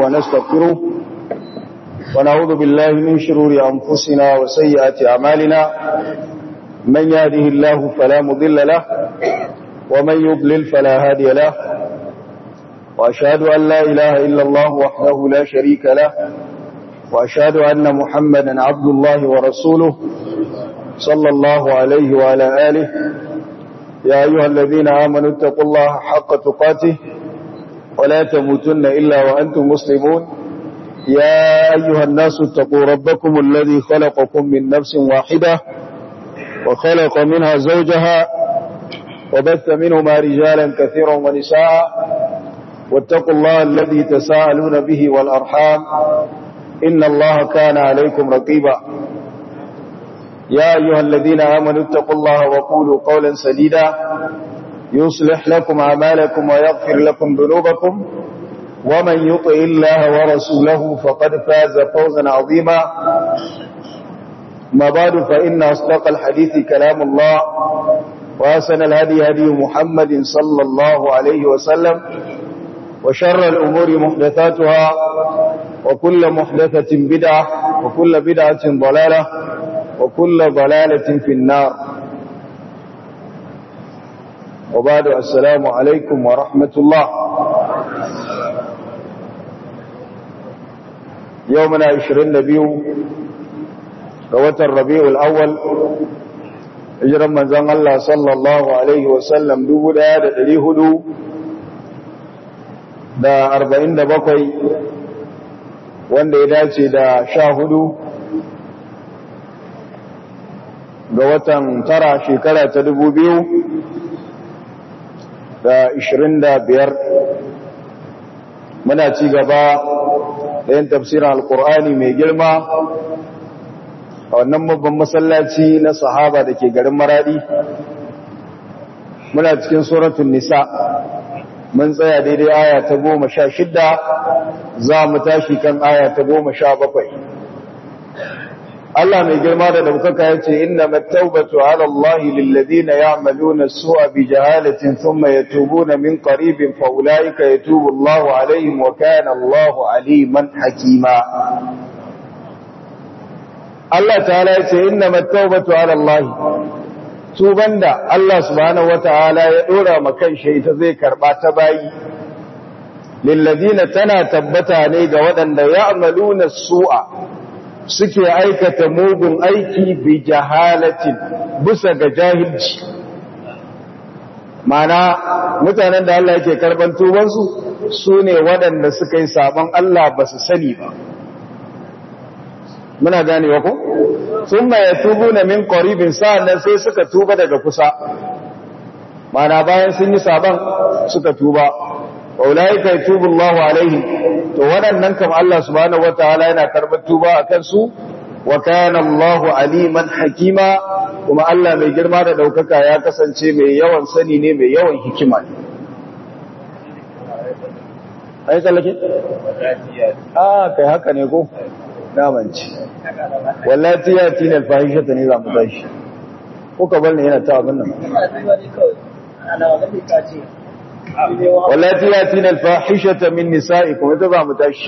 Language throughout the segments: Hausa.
ونستغفره ونعوذ بالله من شرور أنفسنا وسيئات أعمالنا من يهده الله فلا مضل له ومن يضلل فلا هادي له وأشهد أن لا إله إلا الله وحده لا شريك له وأشهد أن محمدا عبد الله ورسوله صلى الله عليه وعلى آله يا أيها الذين آمنوا اتقوا الله حق تقاته ولا تموتن إلا وأنتم مسلمون يا أيها الناس اتقوا ربكم الذي خلقكم من نفس واحدة وخلق منها زوجها وبث منهما رجالا كثيرا ونساء واتقوا الله الذي تساءلون به والأرحام إن الله كان عليكم رقيبا يا أيها الذين آمنوا اتقوا الله وقولوا قولا سديدا يصلح لكم أعمالكم ويغفر لكم ذنوبكم ومن يطع الله ورسوله فقد فاز فوزا عظيما ما بعد فإن أصدق الحديث كلام الله وأسن الهدي هدي محمد صلى الله عليه وسلم وشر الأمور محدثاتها وكل محدثة بدعة وكل بدعة ضلالة وكل ضلالة في النار وبعد السلام عليكم ورحمة الله يومنا عشرين نبيو قوة الربيع الأول hijiran manzan Allah sallallahu Alaihi wasallam dubu ɗaya da ɗari hudu da arba'in da bakwai wanda ya dace da sha hudu ga watan tara shekara ta dubu biyu da ishirin da biyar muna ci gaba da yin tafsirin alkur'ani mai girma a wannan babban masallaci na sahaba da ke garin maradi muna cikin suratun nisa mun tsaya daidai aya ta goma sha shidda za mu tashi kan aya ta goma sha bakwai Allah mai girma da daukaka ya ce inna mattaubatu ala Allah lilladina ya'maluna su'a bi jahalatin thumma yatubuna min qaribin fa ulaika yatubu Allahu alaihim wa kana Allahu aliman hakima Allah ta'ala ya ce inna mattaubatu ala Allah tuban da Allah subhanahu wata'ala ya dora ma kanshi ita zai karba ta bayi lilladina tana tabbata ne ga waɗanda ya'maluna su'a suke aikata mugun aiki bi jahalatin bisa ga jahilci mana mutanen da Allah yake karban tubansu su ne waɗanda suka yi sabon Allah ba su sani ba muna gane wa ku sun ma ya tubu na min ƙoribin sa'annan sai suka tuba daga kusa mana bayan sun yi sabon suka tuba ulaika yatubu Allahu alaihim to waɗannan kam Allah subhanahu wataala yana karɓar tuba akan su wa kana Allahu aliman hakima kuma Allah mai girma da daukaka ya kasance mai yawan sani ne mai yawan hikima ne ai tsallake ah kai haka ne ko namanci wallati yati al fahishata ne za mu tashi ko ka bar ne yana ta abin nan wallati yatina alfahishata min nisaikum ita za mu tashi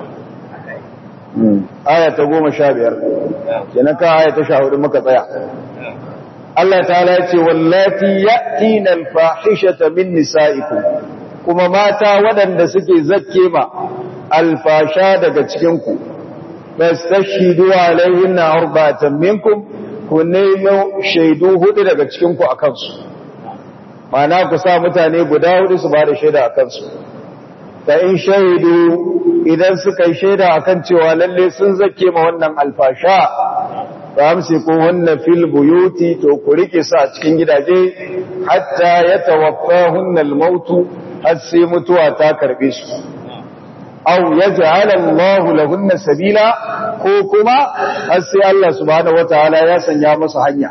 aya ta 15 kenan ka aya ta 14 muka tsaya Allah ta'ala ya ce wallati yatina alfahishata min nisaikum kuma mata waɗanda suke zakke ma alfasha daga cikin ku fastashidu alaihinna arba'atan minkum ku nemo shaidu hudu daga cikin ku akan su mana ku sa mutane guda hudu su ba da shaida a kansu ta in shaidu idan suka yi shaida a kan cewa lalle sun zake ma wannan alfasha ta amsi ko wannan fil buyuti to ku rike su a cikin gidaje hatta ya tawaffa hunnal mautu har sai mutuwa ta karbe su aw yaj'al Allahu lahunna sabila ko kuma har sai Allah subhanahu wataala ya sanya masa hanya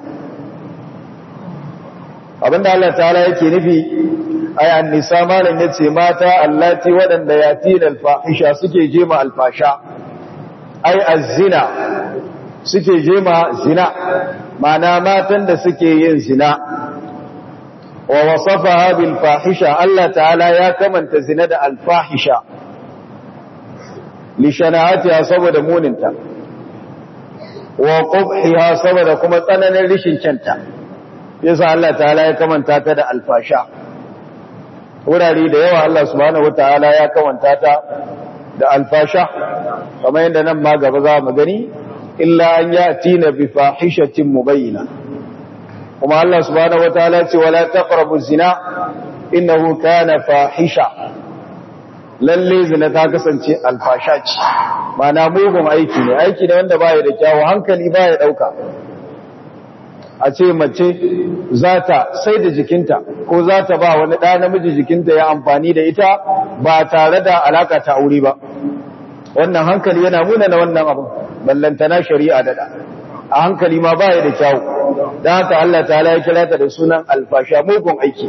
abinda Allah ta'ala yake nufi ay annisa malan yace mata allati wadanda yatina alfahisha suke jema alfasha ay azzina suke jema zina mana matan da suke yin zina wa wasafaha bil fahisha Allah ta'ala ya kamanta zina da alfahisha li shana'atiha saboda muninta wa qubhiha saboda kuma tsananin rishin kyanta yasa Allah ta'ala ya kamanta ta da alfasha wurare da yawa Allah subhanahu wataala ya kamanta ta da alfasha kamar yadda nan ma gaba za mu gani illa an yatina bi fahishatin mubayyina kuma Allah subhanahu wataala ce wala taqrabu zina innahu kana fahisha lalle zina ta kasance alfasha ce mana mugun aiki ne aiki ne wanda baya da kyawu hankali baya dauka a ce mace za ta sai da jikinta ko za ta ba wani ɗa namiji jikinta ya amfani da ita ba tare da alaka ta aure ba wannan hankali yana muna na wannan abin ballantana shari'a daɗa a hankali ma baya da kyawu don haka Allah ta ya kira ta da sunan alfasha mugun aiki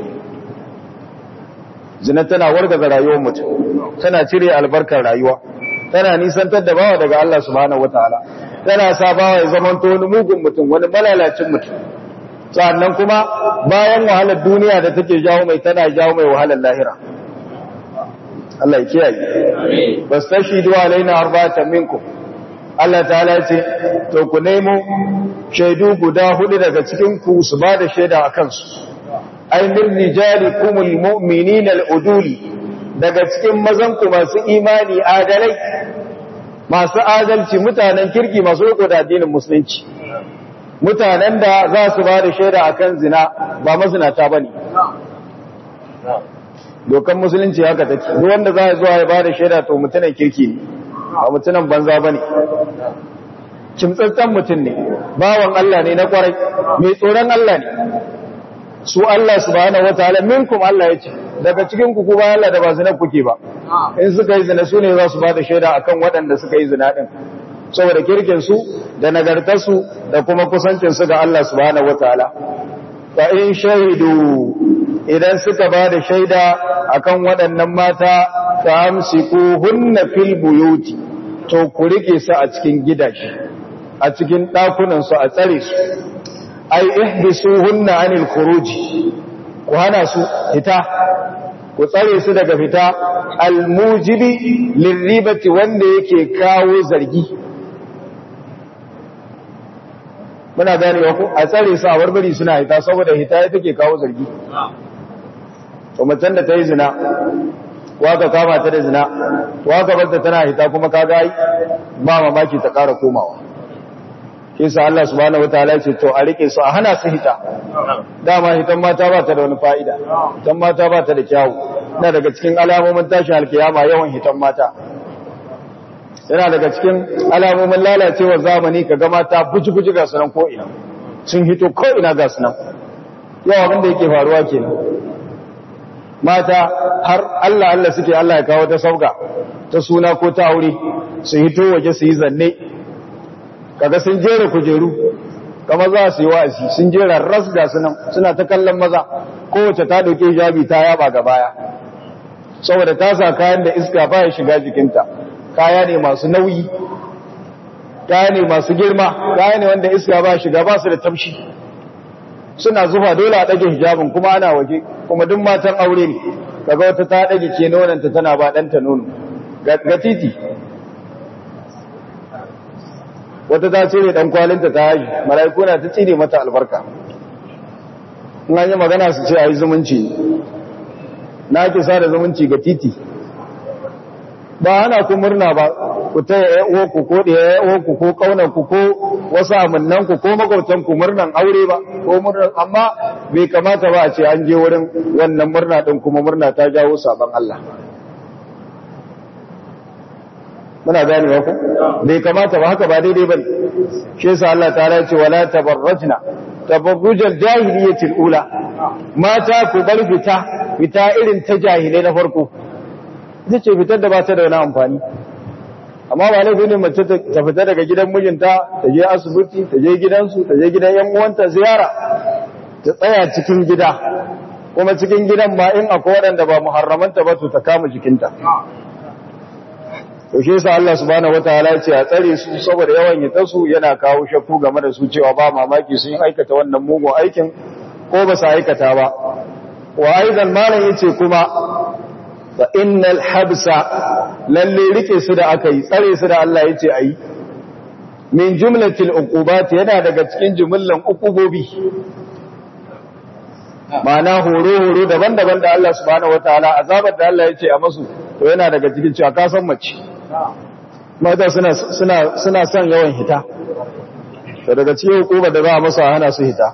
zina tana wargaza rayuwar mutum tana cire albarkar rayuwa tana nisantar da bawa daga Allah subhanahu wataala tana sa bawa ya zama wani mugun mutum wani malalacin mutum sannan kuma bayan wahalar duniya da take jawo mai tana jawo mai wahalar lahira Allah ya kiyaye bastashidu alaina arba'atan minkum Allah ta'ala ce to ku nemo shaidu guda hudu daga cikin ku su ba da shaida akan su ay min rijalikumul mu'minina al-uduli daga cikin mazan ku masu imani adalai masu adalci mutanen kirki masu riko da addinin musulunci mutanen da za su ba da shaida akan zina ba mazinata bane dokan musulunci haka take duk wanda za ya zuwa ya ba da shaida to mutumin kirki ne ba mutumin banza bane kimtsatsen mutum ne bawan Allah ne na kwarai mai tsoron Allah ne su Allah subhanahu wataala minkum Allah yace daga cikin ku kuma Allah da ba zina kuke ba in suka yi zina su ne za su ba da shaida akan waɗanda suka yi zina din saboda kirkin su da nagartar su da kuma kusancin su ga Allah subhanahu wataala fa in shahidu idan suka ba da shaida akan waɗannan mata fa amsiku hunna fil buyuti to ku rike su a cikin gidaje a cikin ɗakunan su a tsare su ai ihbisuhunna anil khuruji ku hana su fita ku tsare su daga fita almujibi lirribati wanda yake kawo zargi muna ganewa ku a tsare su a barbari suna hita saboda hita ya take kawo zargi to macen da ta yi zina waka kama ta da zina waka barta tana hita kuma ka ga ba mamaki ta ƙara komawa shi sa Allah subhanahu wataala ce to a rike su a hana su hita dama hitan mata ba ta da wani fa'ida hitan mata ba ta da kyawu na daga cikin alamomin tashin alkiyama yawan hitan mata yana daga cikin alamomin lalacewar zamani ka ga mata buji-buji ga sunan ko'ina sun hito ko'ina ga sunan yawa wanda yake faruwa kenan mata har Allah Allah suke Allah ya kawo ta sauka ta suna ko ta aure su hito waje su yi zanne kaga sun jera kujeru kamar za su yi wa'azi sun jera ras ga sunan suna ta kallon maza kowace ta dauke hijabi ta yaba ga baya saboda ta sa kayan da iska baya shiga jikinta kaya ne masu nauyi kaya ne masu girma kaya ne wanda iska ba shiga ba su da tamshi suna zufa dole a ɗage hijabin kuma ana waje kuma duk matan aure ne kaga wata ta ɗage ke nonanta tana ba ɗanta nono ga titi wata ta cire ɗan kwalinta ta haji mala'iku na ta cire mata albarka in an yi magana su ce a yi zumunci na ake sa da zumunci ga titi ba ana ku murna ba ku ta yaya ku ko da yaya ku ko kaunan ku ko wasu amannan ku ko makwabtan ku murnan aure ba ko murnan amma bai kamata ba a ce an je wurin wannan murna din kuma murna ta jawo sabon Allah muna gane ba ku bai kamata ba haka ba daidai bane shi yasa Allah ta'ala ya ce wala tabarrajna tabarrujal jahiliyatil ula mata ku bar fita fita irin ta jahilai na farko ita ce fitar da ba ta da wani amfani amma ba laifin ne mace ta fita daga gidan mijinta ta je asibiti ta je gidansu ta je gidan yan uwanta ziyara ta tsaya cikin gida kuma cikin gidan ba in akwai waɗanda ba muharramanta ba to ta kama jikinta to shi yasa Allah subhanahu wataala ya ce a tsare su saboda yawan yi su yana kawo shakku game da su cewa ba mamaki sun yi aikata wannan mugun aikin ko ba su aikata ba wa aidan malam yace kuma fa innal habsa lalle rike su da aka yi tsare su da Allah yace ayi min jumlatil uqubat yana daga cikin jumlan uqubobi ma'ana horo horo daban-daban da Allah subhanahu wataala azabar da Allah yace a masu to yana daga cikin cewa ka san mace mata suna suna suna son yawan hita to daga cikin hukumar da za a masa hana su hita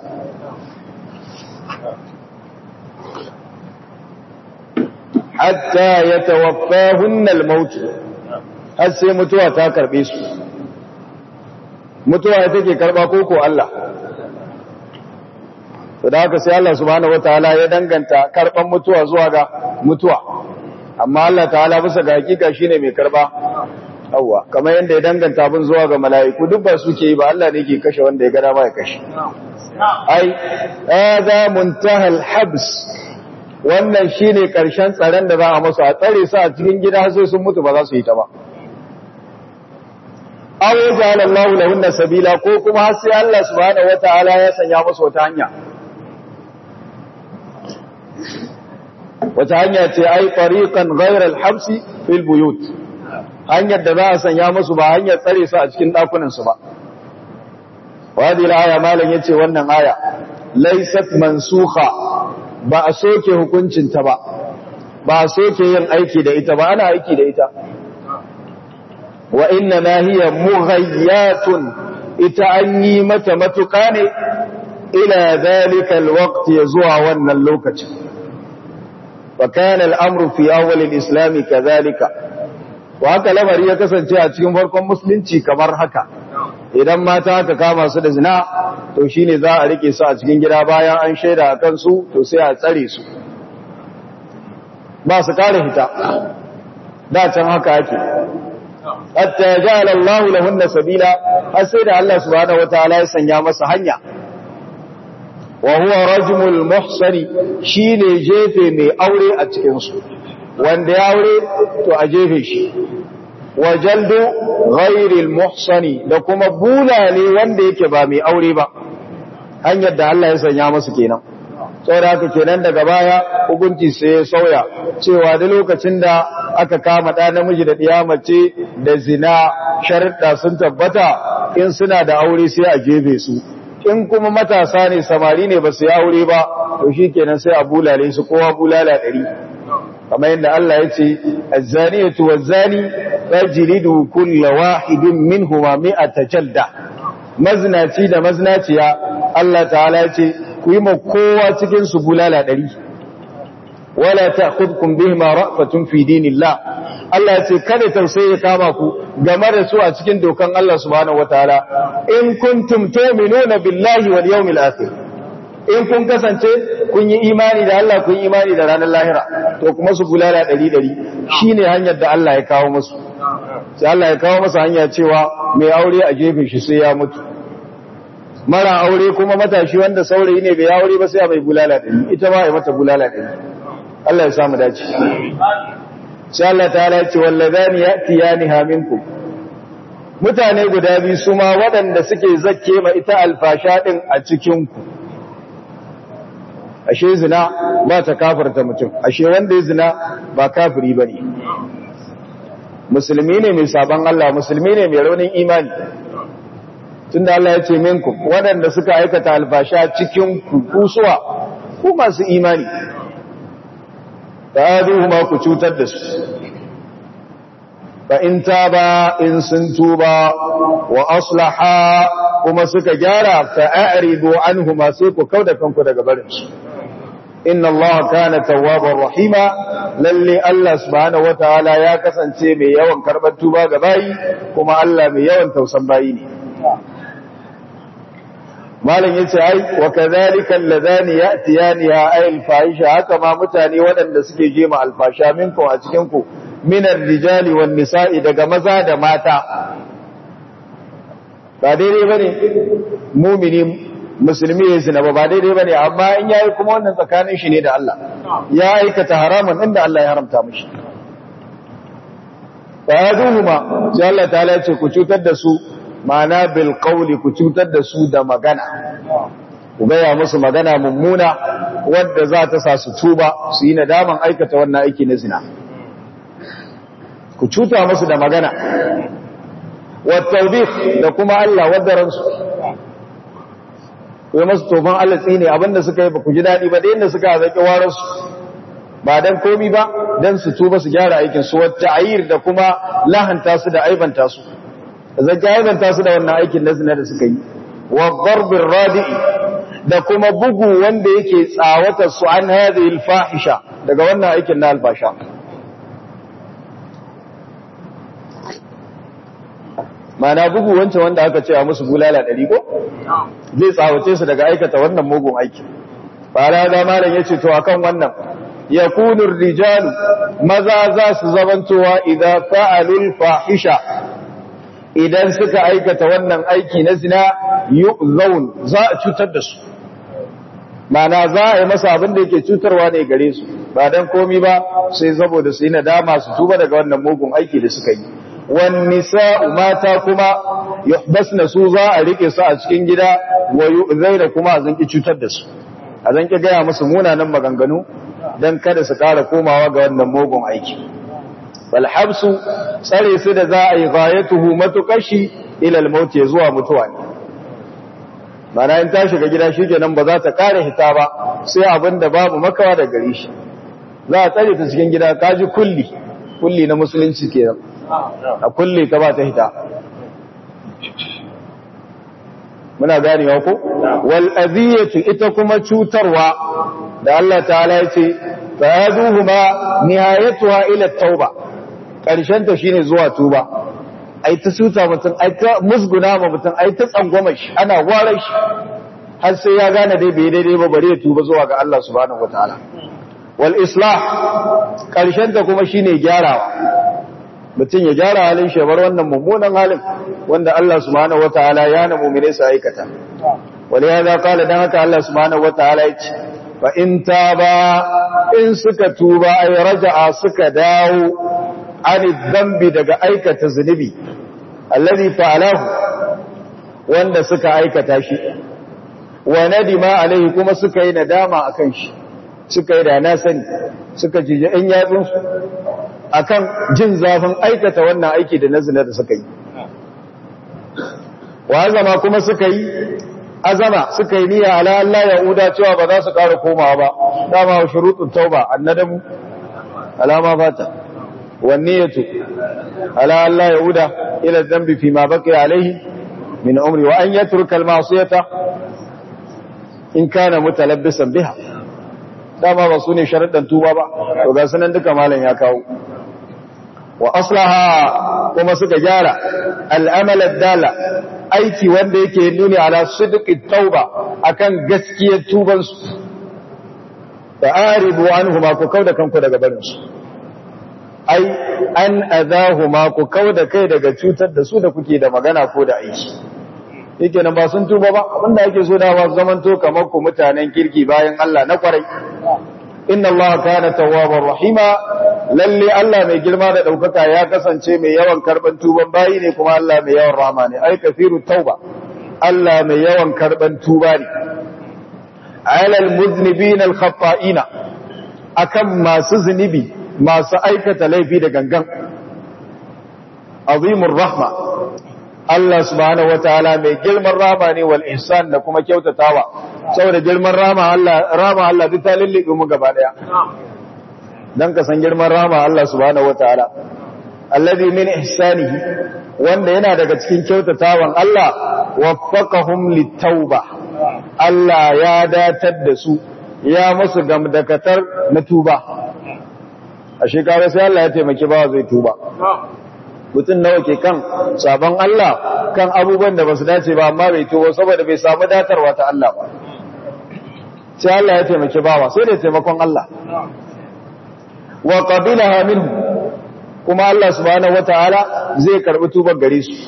hatta ya tawaffahun al-maut har sai mutuwa ta karbe su mutuwa take karba koko Allah to da haka sai Allah subhanahu wataala ya danganta karban mutuwa zuwa ga mutuwa amma Allah ta'ala bisa ga hakika shine mai karba awwa kamar yadda ya danganta abin zuwa ga mala'iku duk ba suke yi ba Allah ne ke kashe wanda ya ga dama ya kashe ai hadha muntaha al-habs wannan shine karshen tsaron da za a masu a tsare su a cikin gida sai sun mutu ba za su yi ta ba aw ja'ala Allahu lahunna sabila ko kuma har sai Allah subhanahu wataala ya sanya musu wata hanya wata hanya ce ai tariqan ghayra al-habsi fil buyut hanyar da za a sanya musu ba hanyar tsare su a cikin dakunan su ba wadi al-aya malam yace wannan aya laysat mansukha ba a soke hukuncin ta ba ba a soke yin aiki da ita ba ana aiki da ita wa inna ma hiya mughayyatun ita an yi mata matuƙa ne ila zalika alwaqt zuwa wannan lokacin fa kana al'amru fi awwal al-islam kadhalika wa haka lamari ya kasance a cikin farkon musulunci kamar haka idan mata aka kama su da zina to shine za a rike su a cikin gida bayan an shaida a kansu to sai a tsare su ba su kare fita da can haka ake hatta ja'ala Allahu lahunna sabila har sai da Allah subhanahu wataala ya sanya masa hanya wa huwa rajmul muhsani shine jefe mai aure a cikin su wanda ya aure to a jefe shi wa jaldu ghairil muhsani da kuma bulale wanda yake ba mai aure ba hanyar da Allah ya sanya masa kenan saboda haka kenan daga baya hukunci sai ya sauya cewa da lokacin da aka kama ɗa namiji da ɗiya mace da zina sharuɗa sun tabbata in suna da aure sai a jefe su in kuma matasa ne samari ne ba su yi aure ba to shi kenan sai a bulale su kowa bulala ɗari kamar yadda Allah ya ce azzaniyatu wazzani fajlidu kulla wahidin minhuma mi'ata jalda maznaci da maznaciya Allah ta'ala ya ce ku yi ma kowa cikin su bulala ɗari wala ta'khudhukum bihima ra'fatun fi dinillah Allah ya ce kada tausayi ya kama ku game da su a cikin dokan Allah subhanahu wataala in kuntum tu'minuna billahi wal yawmil akhir in kun kasance kun yi imani da Allah kun yi imani da ranar lahira to kuma su bulala ɗari ɗari shine hanyar da Allah ya kawo musu sai Allah ya kawo masa hanya cewa mai aure a jefe shi sai ya mutu mara aure kuma matashi wanda saurayi ne bai aure ba sai a mai bulala ɗari ita ma ya mata bulala ɗari Allah ya samu dace sai Allah ta ce wallazani ya'tiyaniha minkum mutane guda biyu su ma waɗanda suke zakke ma ita alfasha din a cikin ku ashe zina ba ta kafarta mutum ashe wanda ya zina ba kafiri bane musulmi ne mai saban Allah musulmi ne mai raunin imani tunda Allah ya ce minkum waɗanda suka aikata alfasha cikin ku kusuwa ku masu imani ma ku cutar da su fa in taba in sun tuba wa aslaha kuma suka gyara fa a'ridu anhuma sai ku kauda kanku daga barin su inna Allah kana tawwabar rahima lalle Allah subhanahu wataala ya kasance mai yawan karbar tuba ga bayi kuma Allah mai yawan tausan bayi ne malam yace ai wa kadhalika alladhani ya'tiyaniha ay al-fahisha haka ma mutane waɗanda suke je ma alfasha minkum a cikin ku min ar-rijali wan nisa'i daga maza da mata ba daidai bane mumini musulmi ya zina ba ba daidai bane amma in yayi kuma wannan tsakanin shi ne da Allah ya aikata haramun inda Allah ya haramta mishi fa yaduhuma sai Allah ta'ala ya ce ku cutar da su ma'ana bil qawli ku cutar da su da magana ku gaya musu magana mummuna wadda za ta sa su tuba su yi nadaman aikata wannan aiki na zina ku cuta musu da magana wa tawbih da kuma Allah wadaransu ku masu tofan Allah tsine abinda suka yi ba ku ji dadi ba da yanda suka zaki wararsu ba dan komi ba dan su tuba su gyara aikin su wata ayir da kuma lahanta su da aibanta su zaki aibanta su da wannan aikin na zina da suka yi wa darbir radi'i da kuma bugu wanda yake tsawata su an hadhihi alfahisha daga wannan aikin na alfasha mana bugu wancan wanda aka ce a musu bulala ɗari ko zai tsawace su daga aikata wannan mugun aiki fara da malam yace to akan wannan yakunu rijalu maza za su zamantowa idan fa'alul fahisha idan suka aikata wannan aiki na zina yu'zaun za a cutar da su mana za a yi masa abin da yake cutarwa ne gare su ba dan komi ba sai saboda su yi nadama su tuba daga wannan mugun aiki da suka yi wan nisa'u mata kuma yuhbasna su za a rike su a cikin gida wa yu'zaina kuma a zanki cutar da su a zanki gaya musu munanan maganganu dan kada su kara komawa ga wannan mugun aiki bal habsu tsare su da za a yi ghayatuhu matukashi ila al-maut zuwa mutuwa ne mana in ta shiga gida shikenan ba za ta kare hita ba sai abinda babu makawa da gare shi za a tsare ta cikin gida kaji kulli kulli na musulunci kenan a kulle ta ba ta hita muna ganewa ko wal aziyatu ita kuma cutarwa da Allah ta'ala ya ce fa yaduhuma nihayatuha ila tauba karshen ta shine zuwa tuba ai ta suta mutum ai ta musguna ma mutum ai ta tsangwama shi ana warar shi har sai ya gane dai bai daidai ba bare ya tuba zuwa ga Allah subhanahu wataala wal islah karshen ta kuma shine gyarawa mutum ya gyara halin shi bar wannan mummunan halin wanda Allah subhanahu wataala ya na mu'mine su aikata wal ya da kala dan haka Allah subhanahu wataala ya ce fa in taba in suka tuba ay raja'a suka dawo an dhanbi daga aikata zunubi alladhi fa'alahu wanda suka aikata shi wa nadima alaihi kuma suka yi nadama akan shi suka yi da na sani suka jije in yatsunsu akan jin zafin aikata wannan aiki da nazina da suka yi wa azama kuma suka yi azama suka yi niyya ala Allah ya uda cewa ba za su ƙara komawa ba dama wa shurutun tauba annadamu alama fata wan niyyatu ala Allah ya uda ila dhanbi fi ma baqiya alaihi min umri wa an yatruka al ma'siyata in kana mutalabbisan biha dama ba su ne sharaɗin tuba ba to ga sunan duka malam ya kawo wa aslaha kuma suka gyara al'amal dala aiki wanda yake nuni ala sidqi tauba akan gaskiyar tuban su ta'aribu anhuma ku kauda kanku daga barin su ai an adahuma ku kauda kai daga cutar da su da kuke da magana ko da aiki yake nan ba sun tuba ba abinda yake so da ba zaman to kamar ku mutanen kirki bayan Allah na kwarai inna Allah kana tawwabar rahima lalle Allah mai girma da daukaka ya kasance mai yawan karban tuban bayi ne kuma Allah mai yawan rahama ne ai kafiru tauba Allah mai yawan karban tuba ne alal muznibin al khata'ina akan masu zunubi masu aikata laifi da gangan azimur rahma Allah subhanahu wataala mai girman rama ne wal ihsan da kuma kyautatawa saboda girman rama Allah rama Allah duk ta lillibe mu gaba daya dan ka san girman rama Allah subhanahu wataala alladhi min ihsanihi wanda yana daga cikin kyautatawan Allah waffaqahum litauba Allah ya datar da su ya musu gamdakatar na tuba a shekara sai Allah ya taimaki bawa zai tuba mutum nawa ke kan sabon Allah kan abubuwan da ba su dace ba amma bai tuwo saboda bai samu datarwa ta Allah ba sai Allah ya taimaki bawa sai da taimakon Allah wa qabilaha minhu kuma Allah subhanahu wataala zai karbi tubar gare su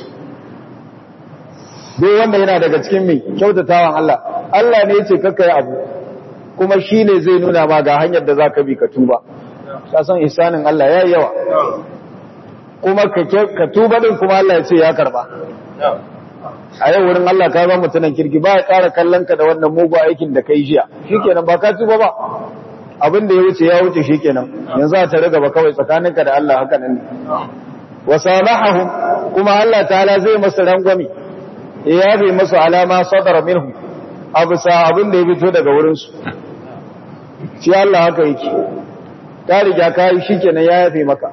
dai wanda yana daga cikin mai kyautatawan Allah Allah ne yace kakkai abu kuma shine zai nuna ma ga hanyar da zaka bi ka tuba ka san ihsanin Allah yayi yawa kuma ka tuba din kuma Allah ya ce ya karba a yau wurin Allah ka zama mutunan kirki ba ya ƙara kallon ka da wannan mugu aikin da kai jiya shikenan ba ka tuba ba abin da ya wuce ya wuce shikenan yanzu a tare gaba kawai tsakaninka da Allah haka nan ne wa samahahum kuma Allah ta'ala zai masa rangwami ya yabe masu alama sadara minhu abu sa abin da ya fito daga wurin su shi Allah haka yake ka riga ka yi shikenan ya yafe maka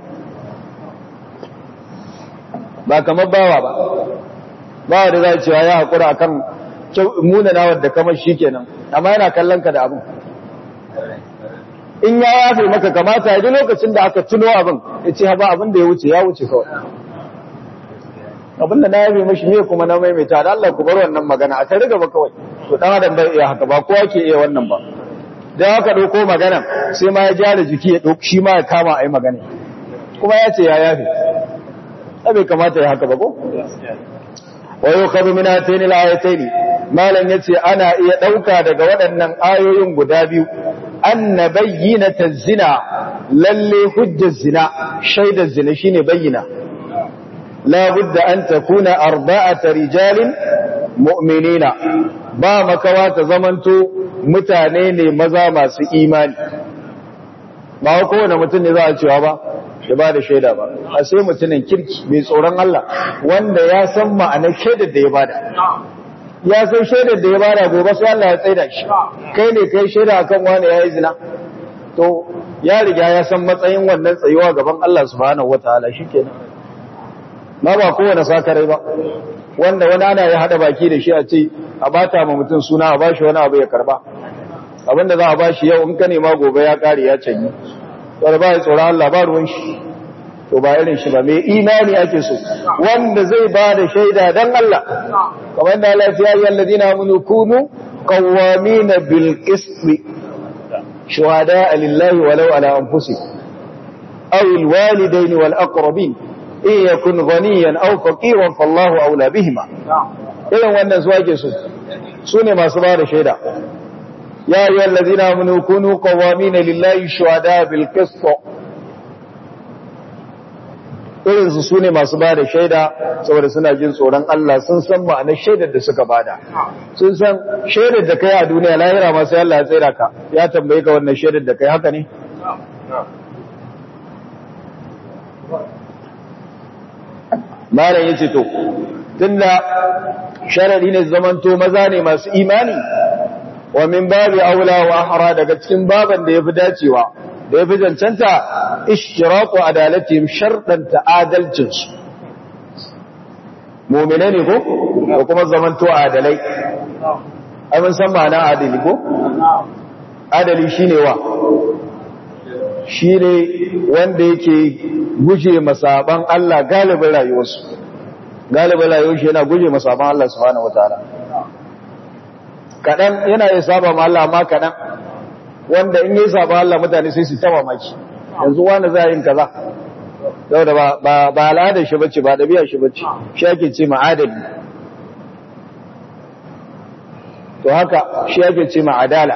ba kamar bawa ba bawa da za cewa ya haƙura akan munanawar da kamar shikenan amma yana kallon ka da abin in ya yafe maka kamata ya lokacin da aka tuno abin ya ce ba abin da ya wuce ya wuce kawai abin da na yafe mashi ne kuma na maimaita da Allah ku bar wannan magana a tare gaba kawai to dan adam bai iya haka ba kowa ke iya wannan ba dan haka dauko magana sai ma ya jara jiki ya dauki shi ma ya kama ai magana kuma ya ce ya yafe bai kamata ya haka ba ko wa yukhadhu min atayn al-ayatayn malan yace ana iya dauka daga waɗannan ayoyin guda biyu anna bayyinata zina lalle hujjar zina shaidar zina shine bayyina la budda an takuna arba'ata rijalin mu'minina ba makawa ta zamanto mutane ne maza masu imani ba kowane mutum ne za a cewa ba ya ba da shaida ba a sai mutumin kirki mai tsoron Allah wanda ya san ma'anar shaidar da ya bada ya san shaidar da ya bada gobe sai Allah ya tsaida shi kai ne kai shaida akan wani ya yi zina to ya riga ya san matsayin wannan tsayuwa gaban Allah subhanahu wataala shikenan ma ba kowane sakarai ba wanda wani ana ya hada baki da shi a ce a bata ma mutum suna a bashi wani abu ya karba abinda za a bashi yau in ka nema gobe ya kare ya canyi wanda ba ya tsoron Allah ba ruwan shi to ba irin shi ba mai imani ake so wanda zai ba da shaida dan Allah kamar da Allah ya yi alladina amanu kunu qawwamina bil qist shuhada lillahi walau ala anfusikum aw al walidayn wal aqrabin in yakun ghaniyan aw faqiran fallahu aula bihima irin wannan su ake so su ne masu ba da shaida يا أيها الذين آمنوا كونوا قوامين لله شهداء بالقسط irinsu su ne masu ba da shaida saboda suna jin tsoron Allah sun san ma'anar shaidar da suka bada sun san shaidar da kai a duniya lahira masu Allah ya tsira ka ya tambaye ka wannan shaidar da kai haka ne malam yace to tunda sharadi ne zamanto maza ne masu imani wa min babi aula wa ahra daga cikin baban da yafi dacewa da yafi cancanta ishtiraqu adalatihim shartan ta'adalcin su mu'mine ne ko ko kuma zamanto adalai ai mun san ma'ana adali ko adali shine wa shine wanda yake guje masaban Allah galibin rayuwarsu galibin rayuwarsu yana guje masaban Allah subhanahu wataala kaɗan yana ya saba ma Allah amma kaɗan wanda in yi saba Allah mutane sai su taba maki yanzu wani za yin kaza yau da ba al'adar shi bace ba ɗabi'ar shi bace shi ake ce ma'adali to haka shi ake ce ma'adala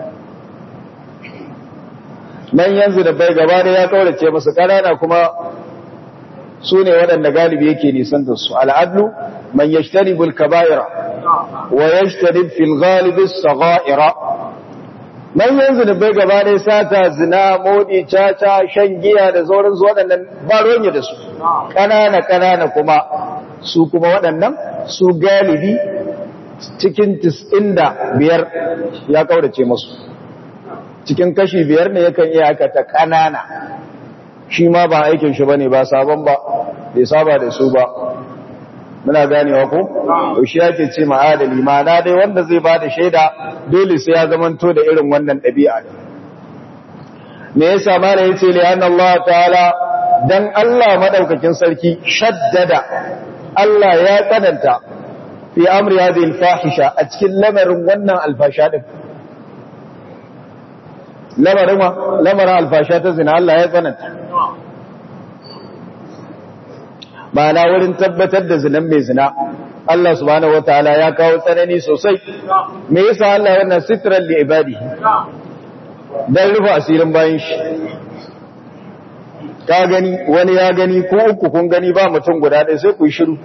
man yanzu da bai gaba da ya kaurace masu ƙanana kuma su ne waɗanda galibi yake nisan da su al'adlu man yashtaribul kaba'ira ويجتنب في الغالب الصغائر man yanzu da bai gaba ne sata zina modi caca shan giya da sauran su waɗannan ba ronye da su ƙanana ƙanana kuma su kuma waɗannan su galibi cikin tis'in da biyar ya kaurace masu cikin kashi biyar ne yakan iya aikata ƙanana shi ma ba aikin shi bane ba sabon ba bai saba da su ba muna ganewa ko shi yake ce ma'adali ma'ana dai wanda zai ba da shaida dole sai ya zamanto da irin wannan ɗabi'a me yasa mala yace li anna Allah ta'ala dan Allah madaukakin sarki shaddada Allah ya tsananta fi amri hadhihi al-fahisha a cikin lamarin wannan alfasha din lamarin ma lamarin alfasha ta zina Allah ya tsananta ma'ana wurin tabbatar da zinan mai zina Allah subhanahu wataala ya kawo tsanani sosai me yasa Allah wannan sitran li ibadi dan rufe asirin bayan shi ka gani wani ya gani ko uku kun gani ba mutum guda ɗaya sai ku yi shiru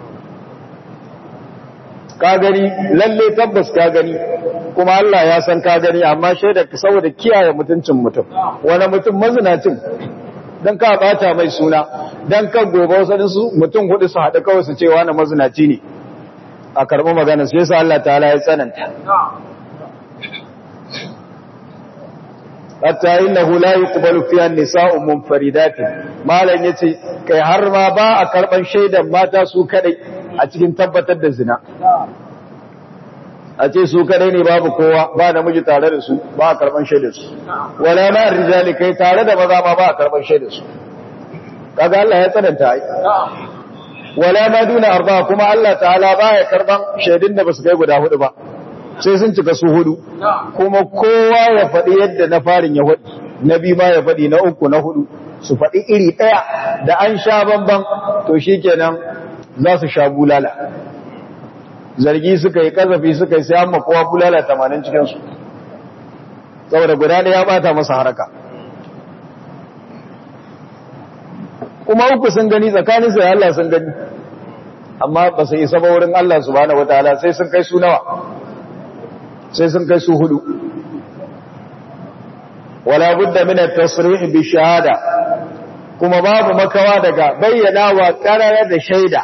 ka gani lalle tabbas ka gani kuma Allah ya san ka gani amma shaida saboda kiyaye mutuncin mutum wani mutum mazinacin don ka bata mai suna don kan gobe wasu su mutum hudu su haɗu kawai su cewa na mazinaci ne a karɓi magana su yasa Allah ta'ala ya tsananta hatta innahu la yuqbalu fiha an-nisa'u munfaridatin malan yace kai har ma ba a karban shaidan mata su kadai a cikin tabbatar da zina a ce su kadai ne babu kowa ba namiji tare da su ba a karban shaidar su wala ma rijali kai tare da maza ma ba a karban shaidar su kaga Allah ya tsananta ai wala ma duna arba kuma Allah ta'ala ba ya karban shaidun da basu kai guda hudu ba sai sun cika su hudu kuma kowa ya faɗi yadda na farin ya faɗi na biyu ma ya faɗi na uku na hudu su faɗi iri ɗaya da an sha bamban to shi kenan za su sha bulala zargi suka yi kazafi suka yi sai an makowa bulala tamanin cikinsu saboda guda ɗaya ya ɓata masa haraka kuma uku sun gani tsakanin sai Allah sun gani amma ba su isa ba wurin Allah subhanahu wataala sai sun kai su nawa sai sun kai su hudu wala budda min at-tasrih bi shahada kuma babu makawa daga bayyana wa qarara da shaida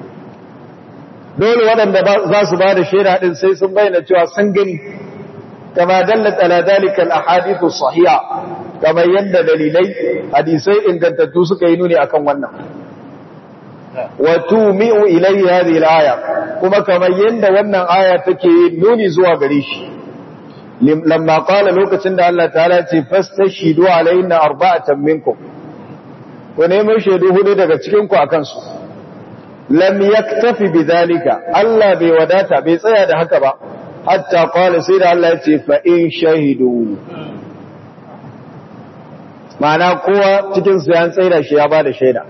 dole waɗanda za su ba da shaida din sai sun bayyana cewa sun gani kama dallat ala dalika al-ahadith as-sahiha kamar yadda dalilai hadisai ingantattu suka yi nuni akan wannan wa tumi'u ilayhi hadhihi al-aya kuma kamar yadda wannan aya take nuni zuwa gare shi lamma qala lokacin da Allah ta'ala ce fastashidu alaina arba'atan minkum ku nemi shaidu hudu daga cikin ku akan su lam yaktafi bidhalika Allah bai wadata bai tsaya da haka ba hatta qala sai da Allah ya ce fa in shahidu ma'ana kowa cikin su ya tsaida shi ya bada shaida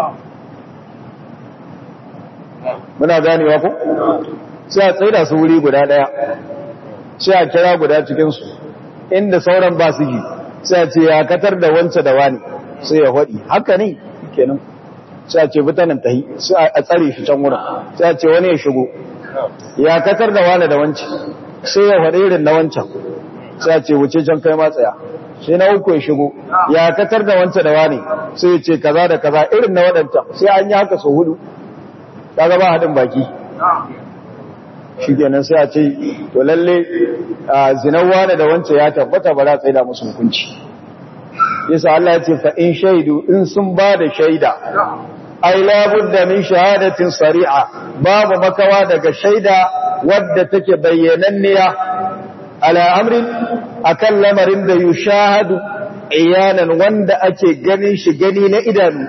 muna ganewa ko sai a tsaida su wuri guda daya sai a kira guda cikinsu inda sauran ba su ji sai a ce ya katar da wance da wani sai ya haɗi haka ne kenan sai a ce bitanin tahi sai a tsare shi can wurin sai a ce wani ya shigo ya katar da wani da wance sai ya haɗe irin na wancan sai a ce wuce can kai matsaya sai na uku ya shigo ya katar da wance da wani sai ya ce kaza da kaza irin na waɗanta sai an yi haka sau hudu kaga ba haɗin baki shi kenan sai a ce to lalle zinan wane da wancan ya tabbata ba za a tsaida musu hukunci yasa Allah ya ce fa in shaidu in sun ba da shaida ai labudda min shahadatin sari'a babu makawa daga shaida wadda take bayyananniya ala amrin akan lamarin da yushahadu iyanan wanda ake ganin shi gani na idanu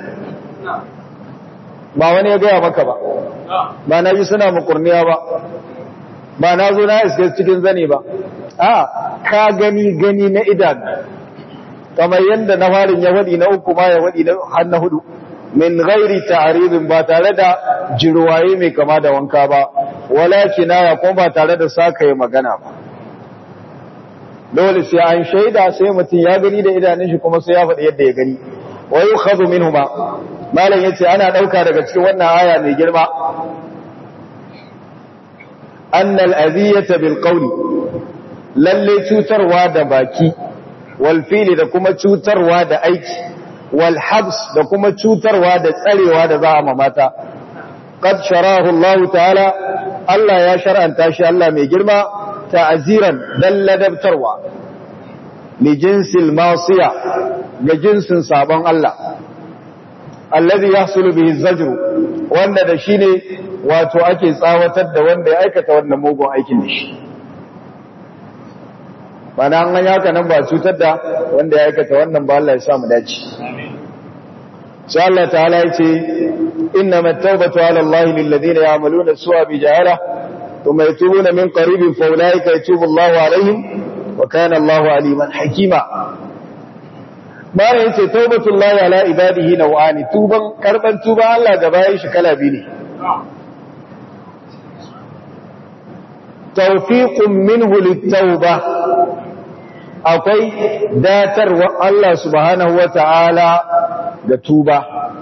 ba wani ya gaya maka ba ba na ji suna makurniya ba ba na zo na iske cikin zane ba a ka gani gani na idan kamar yadda na farin ya waɗi na uku ma ya waɗi har na hudu min gairi ta'aribin ba tare da jirwaye mai kama da wanka ba wala kinaya kuma ba tare da saka magana ba dole sai an shaida sai mutum ya gani da idanun shi kuma sai ya faɗi yadda ya gani wa yukhadhu minhuma malam yace ana dauka daga cikin wannan aya mai girma annal aziyata bil qawli lalle cutarwa da baki wal fili da kuma cutarwa da aiki wal habs da kuma cutarwa da tsarewa da za a mamata qad sharahu Allah ta'ala Allah ya shar'anta shi Allah mai girma ta'ziran dalladabtarwa li jinsil masiya ga jinsin sabon Allah alladhi yahsulu bihi zajru wanda da shine wato ake tsawatar da wanda ya aikata wannan mugun aikin da shi bana an ganya haka nan ba cutar da wanda ya aikata wannan ba Allah ya sa mu dace sai Allah ta'ala ya ce innamat tawbatu ala Allah lil ladina ya'maluna su'a bi jahala thumma yatubuna min qaribin fa ulaika yatubu Allahu alaihim wa kana Allahu aliman hakima bayan yace taubatullahi ala ibadihi naw'ani tuban karban tuban Allah ga bayan shi kala biyu ne tawfiqun minhu lit-tauba akwai datarwa Allah subhanahu wata'ala ga tuba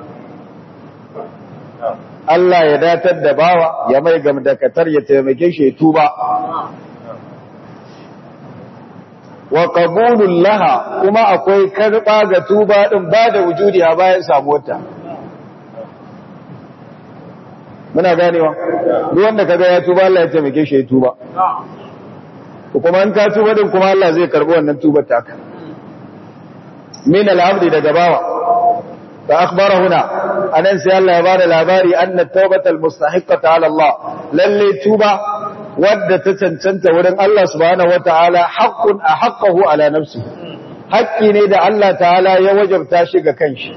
Allah ya datar da bawa ya mai gamdakatar ya taimake shi tuba wa qabulul laha kuma akwai karba ga tuba din ba da wujudi a bayan samuwarta muna ganewa duk wanda kaga ya tuba Allah ya taimake shi ya tuba kuma an ka tuba din kuma Allah zai karbi wannan tubar taka min al-abdi daga bawa fa akhbara huna anan sai Allah ya bada labari anna tawbata al-mustahiqqata ala Allah lalle tuba wadda ta cancanta wurin Allah subhanahu wataala haqqun ahaqqahu ala nafsi haƙƙi ne da Allah ta'ala ya wajabta shi ga kanshi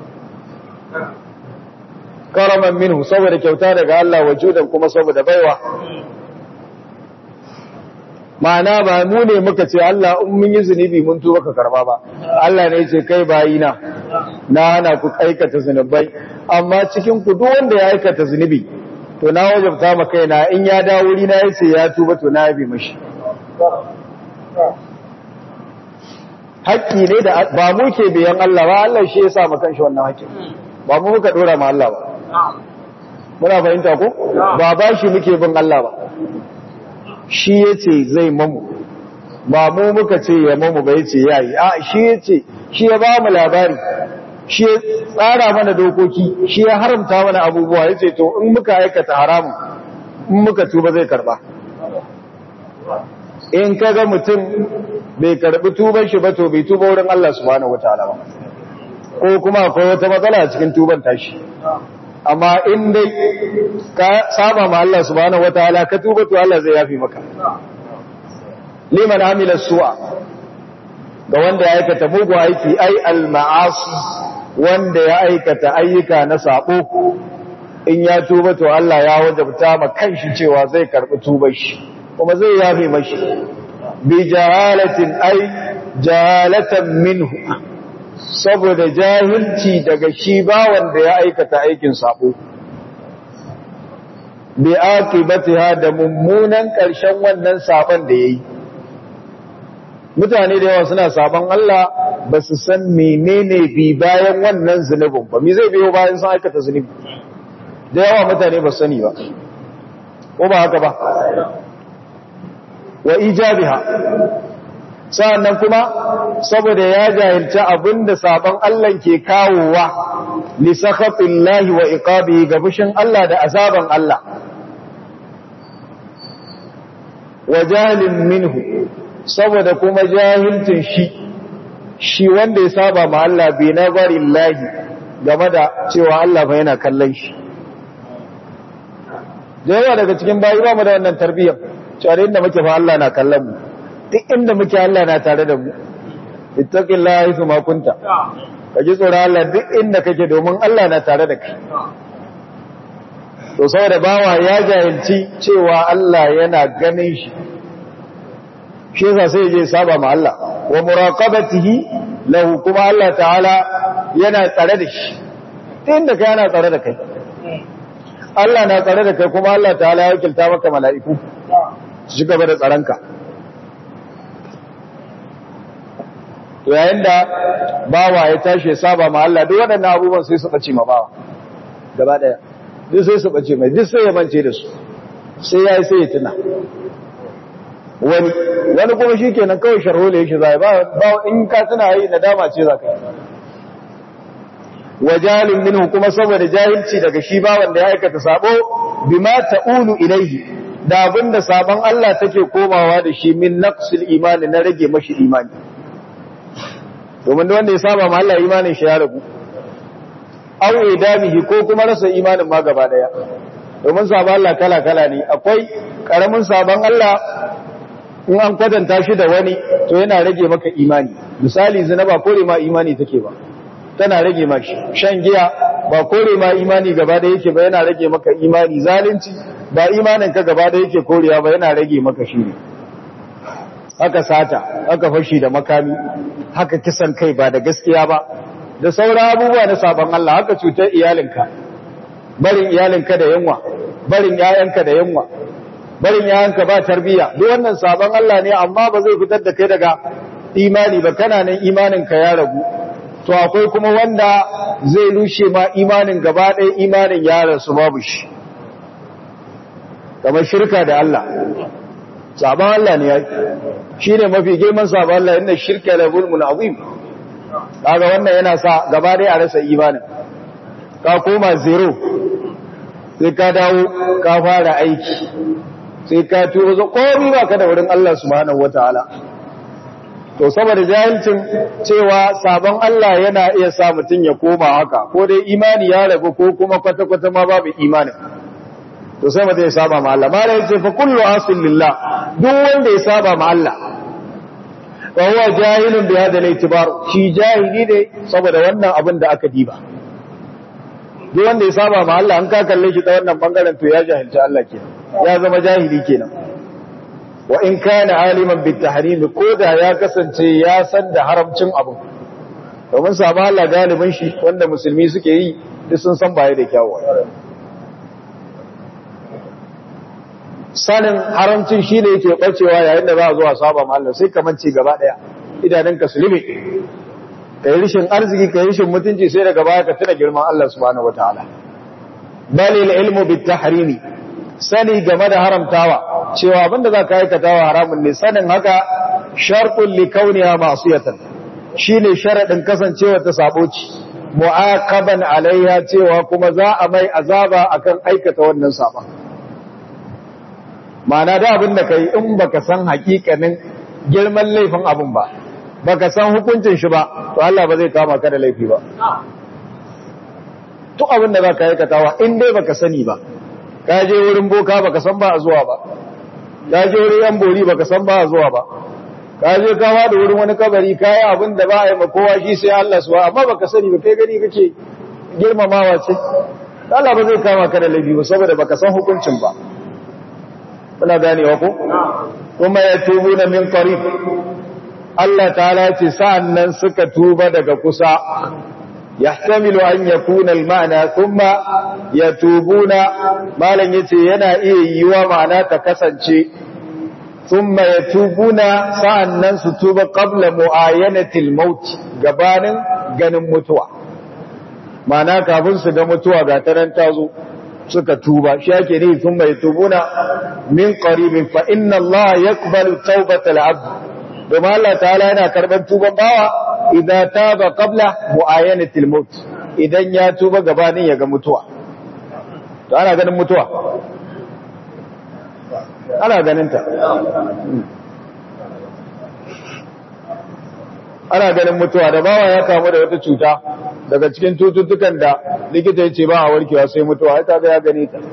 karaman minhu saboda kyauta daga Allah wajudan kuma saboda baiwa ma'ana ba mu ne muka ce Allah in mun yi zunubi mun tuba ka karba ba Allah ne ce kai bayina na hana ku aikata zunubai amma cikin ku duk wanda ya aikata zunubi to na wajabta ma kaina in ya dawo wuri na yace ya tuba to na yabi mashi haƙƙi ne da ba mu ke biyan Allah ba Allah shi ya sa mu kanshi wannan haƙƙi ba mu muka dora ma Allah ba muna fahimta ko ba ba shi muke bin Allah ba shi yace zai mamu ba mu muka ce ya mamu ba yace yayi a shi yace shi ya ba mu labari shi ya tsara mana dokoki shi ya haramta mana abubuwa yace to in muka aikata haramun in muka tuba zai karba in kaga mutum bai karbi tuban shi ba to bai tuba wurin Allah subhanahu wataala ba ko kuma akwai wata matsala a cikin tuban tashi amma in dai ka saba ma Allah subhanahu wataala ka tuba to Allah zai yafi maka liman amila su'a ga wanda ya aikata mugu aiki ai al-ma'asi wanda ya aikata ayyuka na sabo in ya tuba to Allah ya wajabta ma kanshi cewa zai karbi tubar shi kuma zai yafi mashi bi jahalatin ai jahalatan minhu saboda jahilci daga shi ba wanda ya aikata aikin sabo bi aqibatiha da mummunan karshen wannan sabon da yayi mutane da yawa suna sabon Allah ba su san menene bi bayan wannan zunubin ba me zai biyo bayan sun aikata zunubi da yawa mutane ba sani ba ko ba haka ba wa ijabiha sa'annan kuma saboda ya jahilci abinda sabon Allah ke kawowa li sakhatillahi wa iqabihi ga fushin Allah da azaban Allah wa jahilin minhu saboda kuma jahilcin shi shi wanda ya saba ma Allah bi nazarillahi game da cewa Allah fa yana kallon shi da yawa daga cikin bayi ba mu da wannan tarbiyyar cewa inda muke fa Allah na kallon mu duk inda muke Allah na tare da mu ittaqillaha haythu ma kunta ka ji tsoron Allah duk inda kake domin Allah na tare da kai to saboda bawa ya jahilci cewa Allah yana ganin shi shi yasa sai je saba ma Allah wa muraqabatihi lahu kuma Allah ta'ala yana tsare da shi duk inda kai yana tsare da kai Allah na tsare da kai kuma Allah ta'ala ya wakilta maka mala'iku su gaba da tsaronka to yayin da bawa ya tashi ya saba ma Allah duk waɗannan abubuwan sai su bace ma bawa gaba daya duk sai su bace mai duk sai ya mance da su sai yayi sai ya tuna wani wani kuma shikenan kawai sharhole yake zai ba ba in ka tuna yi nadama ce zaka yi wajalin minhu kuma saboda jahilci daga shi ba wanda ya aikata sabo bima ta'ulu ilaihi da abinda sabon Allah take komawa da shi min naqsil imani na rage mashi imani domin da wanda ya saba ma Allah imanin shi ya ragu aw idamihi ko kuma rasa imanin ma gaba daya domin sabon Allah kala kala ne akwai karamin sabon Allah in an kwatanta shi da wani to yana rage maka imani misali zina ba kore ma imani take ba tana rage ma shi shan giya ba kore ma imani gaba da yake ba yana rage maka imani zalunci ba imanin ka gaba da yake korewa ba yana rage maka shi ne haka sata haka fashi da makami haka kisan kai ba da gaskiya ba da sauran abubuwa na sabon Allah haka cutar iyalinka barin iyalinka da yunwa barin yayanka da yunwa barin yayanka ba tarbiya duk wannan sabon Allah ne amma ba zai fitar da kai daga imani ba kana nan imaninka ya ragu to akwai kuma wanda zai rushe ma imanin gaba ɗaya imanin ya rasu babu shi kamar shirka da Allah sabon Allah ne ya shi ne mafi girman sabon Allah inda shirka da zulmun azim kaga wannan yana sa gaba dai a rasa imanin ka koma zero sai ka dawo ka fara aiki sai ka tuba zo komai ba ka da wurin Allah subhanahu wataala to saboda jahilcin cewa sabon Allah yana iya sa mutum ya koma haka ko dai imani ya rabu ko kuma kwata-kwata ma babu imanin to sai mutum ya saba ma Allah mala yace fa kullu asil lillah duk wanda ya saba ma Allah wa huwa jahilun bi hada al-i'tibar shi jahili ne saboda wannan abin da aka diba duk wanda ya saba ma Allah an ka kalle shi ta wannan bangaren to ya jahilci Allah kenan ya zama jahili kenan wa in kana aliman bit tahrim ko da ya kasance ya san da haramcin abu domin saba Allah galibin shi wanda musulmi suke yi duk sun san baya da kyawu sanin haramcin shi ne yake bacewa yayin da za a zo a saba ma Allah sai kaman ci gaba daya idanunka su libe kai rishin arziki kai rishin mutunci sai daga baya ka tuna girman Allah subhanahu wataala balil ilmu bit tahrimi sani game da haramtawa cewa abinda za ka aikatawa haramun ne sanin haka sharqul likauniha ma'siyatan shine sharadin kasancewa ta saboci mu'aqaban alaiha cewa kuma za a mai azaba akan aikata wannan saba ma'ana da abin da kai in baka san hakikanin girman laifin abin ba baka san hukuncin shi ba to Allah ba zai kama ka da laifi ba duk abin da zaka aikatawa in dai baka sani ba ka je wurin boka baka san ba a zuwa ba ka je wurin yan bori baka san ba a zuwa ba ka je ka da wurin wani kabari kai abin da ba a yi ma kowa shi sai Allah suwa amma baka sani ba kai gani kake girmamawa ce Allah ba zai kama ka da laifi ba saboda baka san hukuncin ba muna ganewa ko kuma ya tubu na min qarib Allah ta'ala ce sa'annan suka tuba daga kusa yahtamilu an yakuna al-ma'na thumma yatubuna malan yace yana iya yiwa ma'ana ta kasance thumma yatubuna sa'annan su tuba qabla mu'ayanati al-maut gabanin ganin mutuwa ma'ana kafin su ga mutuwa ga taran tazo suka tuba shi yake ne sun mai tubuna min qaribin fa inna Allah yaqbalu tawbatal abd domin Allah ta'ala yana karban tuban bawa idan taba qabla muayanatil maut idan ya tuba gabanin ya ga mutuwa to ana ganin mutuwa ana ganin ta ana ganin mutuwa da bawa ya kamu da wata cuta daga cikin tututtukan da likita ya ce ba a warkewa sai mutuwa ya kaga ya gane ta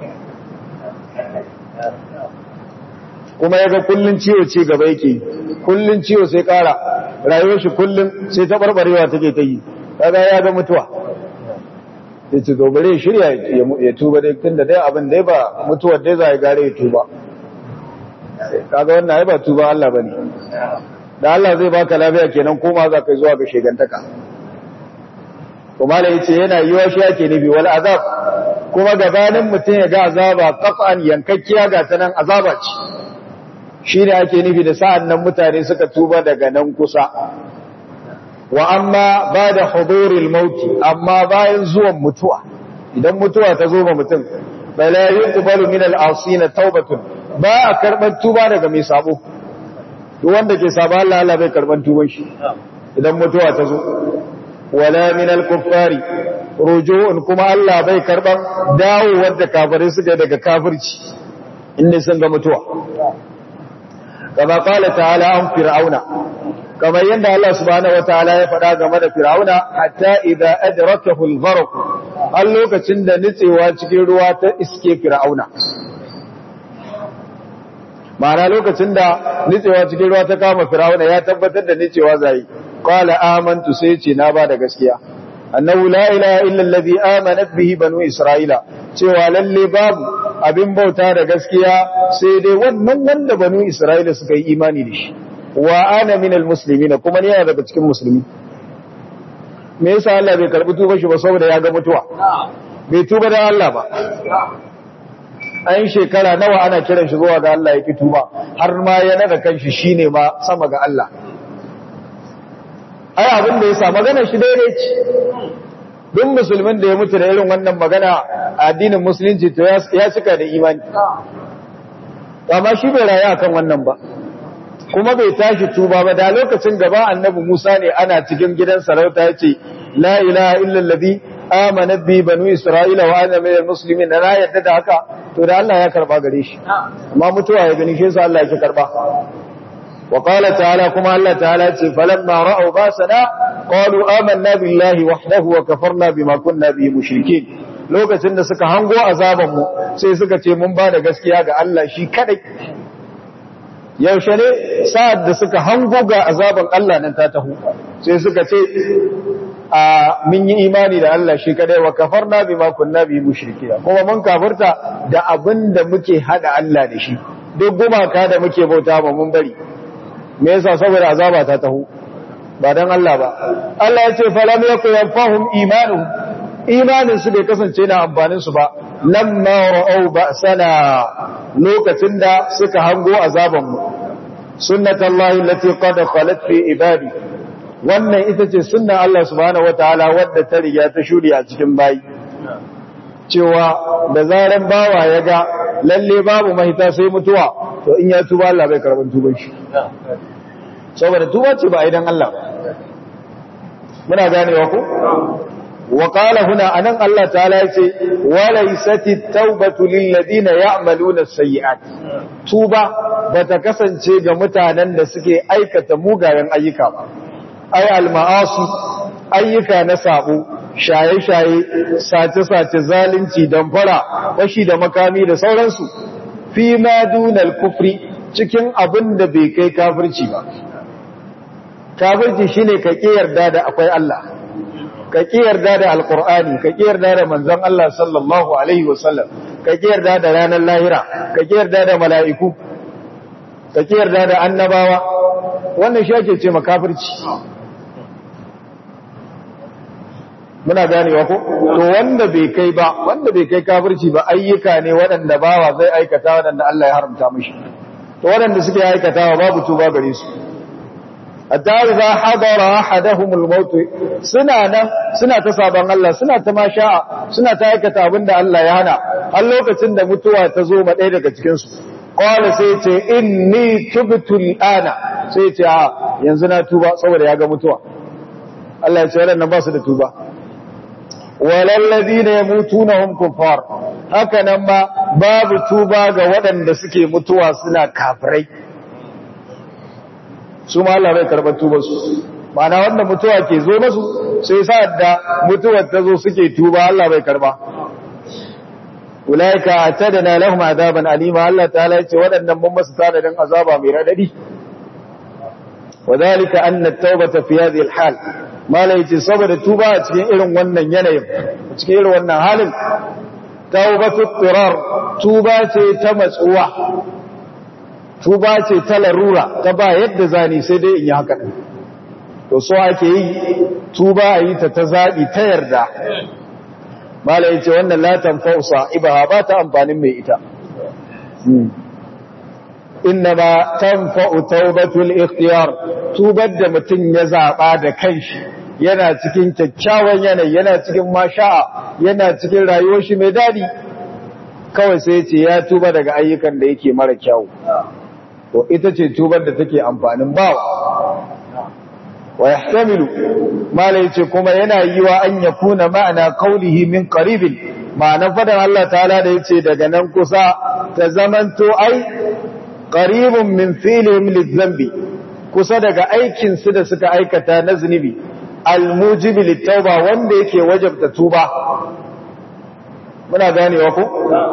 kuma ya ga kullun ciwo ci gaba yake kullun ciwo sai kara rayuwar shi kullun sai ta barbarewa take ta yi kaga ya ga mutuwa ya ce dobare shirya ya tuba dai tun da dai abin dai ba mutuwar dai za a gare ya tuba kaga wannan ya ba tuba Allah ba ne da Allah zai baka lafiya kenan koma za ka zuwa ga shegantaka kuma da yace yana yiwa shi yake nufi wal azab kuma gabanin mutum ya ga azaba qaf'an yankakkiya ga ta nan azaba ce shine ake nufi da sa'an nan mutane suka tuba daga nan kusa wa amma bada huduril mauti amma bayan zuwan mutuwa idan mutuwa ta zo ma mutum bala yuqbalu min al-asina taubatun ba a karban tuba daga mai sabo duk wanda ke saba Allah Allah bai karban tuban shi idan mutuwa ta zo wala min al-kuffari ruju'un kuma Allah bai karban dawowar da kafirai suka daga kafirci inda sun ga mutuwa kama qala ta'ala an fir'auna kamar yadda Allah subhanahu wataala ya faɗa game da fir'auna hatta idza adrakahu al-gharq har lokacin da nitsewa cikin ruwa ta iske fir'auna ma'ana lokacin da nitsewa cikin ruwa ta kama firawuna ya tabbatar da nicewa zai qala amantu sai ce na ba da gaskiya annahu la ilaha illa allazi amanat bihi banu isra'ila cewa lalle babu abin bauta da gaskiya sai dai wannan wanda banu isra'ila suka yi imani da shi wa ana minal muslimina kuma ni yana daga cikin musulmi me yasa Allah bai karbi tuba shi ba saboda ya ga mutuwa bai tuba da Allah ba an shekara nawa ana kiran shi zuwa ga Allah ya ki tuba har ma ya naga kanshi shine ma sama ga Allah ai abin da yasa magana shi daidai ce duk musulmin da ya mutu da irin wannan magana a addinin musulunci to ya cika da imani amma shi bai rayu akan wannan ba kuma bai tashi tuba ba da lokacin gaba annabi Musa ne ana cikin gidan sarauta yace la ilaha illa allazi amana bi banu isra'ila wa ana minal muslimin na yadda da haka to da Allah ya karba gare shi amma mutuwa ya gani shi yasa Allah yake karba wa qala ta'ala kuma Allah ta'ala ce falamma ra'u basana qalu amanna billahi wahdahu wa kafarna bima kunna bihi mushrikeen lokacin da suka hango azaban mu sai suka ce mun ba da gaskiya ga Allah shi kadai yaushe ne sa'ad da suka hango ga azaban Allah nan ta taho sai suka ce a mun yi imani da Allah shi kadai wa kafarna bima kunna bi mushrikina kuma mun kafirta da abinda muke hada Allah da shi duk gumaka da muke bauta ba mun bari me yasa saboda azaba ta taho ba dan Allah ba Allah ya ce falam yakun yanfahum imanuhum imanin su bai kasance na amfanin su ba lamma ra'au ba'sana lokacin da suka hango azaban mu sunnatullahi allati qad khalat fi ibadi wannan ita ce sunnan Allah subhanahu wataala wadda ta riga ta shuri a cikin bayi cewa da zaran bawa ya ga lalle babu mahita sai mutuwa to in ya tuba Allah bai karban tuban shi saboda tuba ce ba idan Allah ba muna ganewa ko wa qala huna anan Allah ta'ala yace walaysati at-taubatu lil ladina ya'maluna as-sayyi'at tuba bata kasance ga mutanen da suke aikata mugayen ayyuka ba ay al-ma'asi ayyuka na sabo shaye-shaye sace-sace zalunci damfara fashi da makami da sauransu fi ma dunal kufri cikin abin da bai kai kafirci ba kafirci shine ka ki yarda da akwai Allah ka ki yarda da alqur'ani ka ki yarda da manzon Allah sallallahu alaihi wasallam ka ki yarda da ranar lahira ka ki yarda da mala'iku ka ki yarda da annabawa wannan shi ake ce makafirci muna ganewa ko to wanda bai kai ba wanda bai kai kafirci ba ayyuka ne waɗanda bawa zai aikata waɗanda Allah ya haramta mishi to waɗanda suke aikatawa babu tuba gare su hatta idza hadara ahaduhumul maut suna nan suna ta saban Allah suna ta masha'a suna ta aikata abinda Allah ya hana har lokacin da mutuwa ta zo ma ɗaya daga cikin su qala sai ce inni tubtu al'ana sai ce a yanzu na tuba saboda ya ga mutuwa Allah ya ce waɗannan ba su da tuba walallazi ne mutu na hun kufar haka nan ma babu tuba ga waɗanda suke mutuwa suna kafirai su ma Allah bai karɓar tubarsu mana wanda mutuwa ke zo masu sai sa da mutuwar ta zo suke tuba Allah bai karɓa ulaika atadana lahum azaban alima Allah ta'ala ce waɗannan mun masu tanadin azaba mai radadi وذلك أن التوبة في هذه الحال mala yace saboda tuba a cikin irin wannan yanayin a cikin irin wannan halin taubatu tirar tuba ce ta matsuwa tuba ce ta larura ta ba yadda zani sai dai in yi haka din to so ake yi tuba a yi ta ta zabi ta yarda mala yace wannan la tanfa'u sa'ibaha ba ta amfanin mai ita innama tanfa'u taubatul ikhtiyar tubar da mutum ya zaba da kanshi yana cikin kyakkyawan yanayi yana cikin masha'a yana cikin rayuwar shi mai dadi kawai sai ya ce ya tuba daga ayyukan da yake mara kyau to ita ce tubar da take amfanin bawa wa yahtamilu malai ce kuma yana yiwa an yakuna ma'ana qawlihi min qaribin ma'ana fadan Allah ta'ala da yace daga nan kusa ta zamanto ai qaribun min filihim lidhanbi kusa daga aikin su da suka aikata na zunubi almujibi litauba wanda yake wajabta tuba muna ganewa ko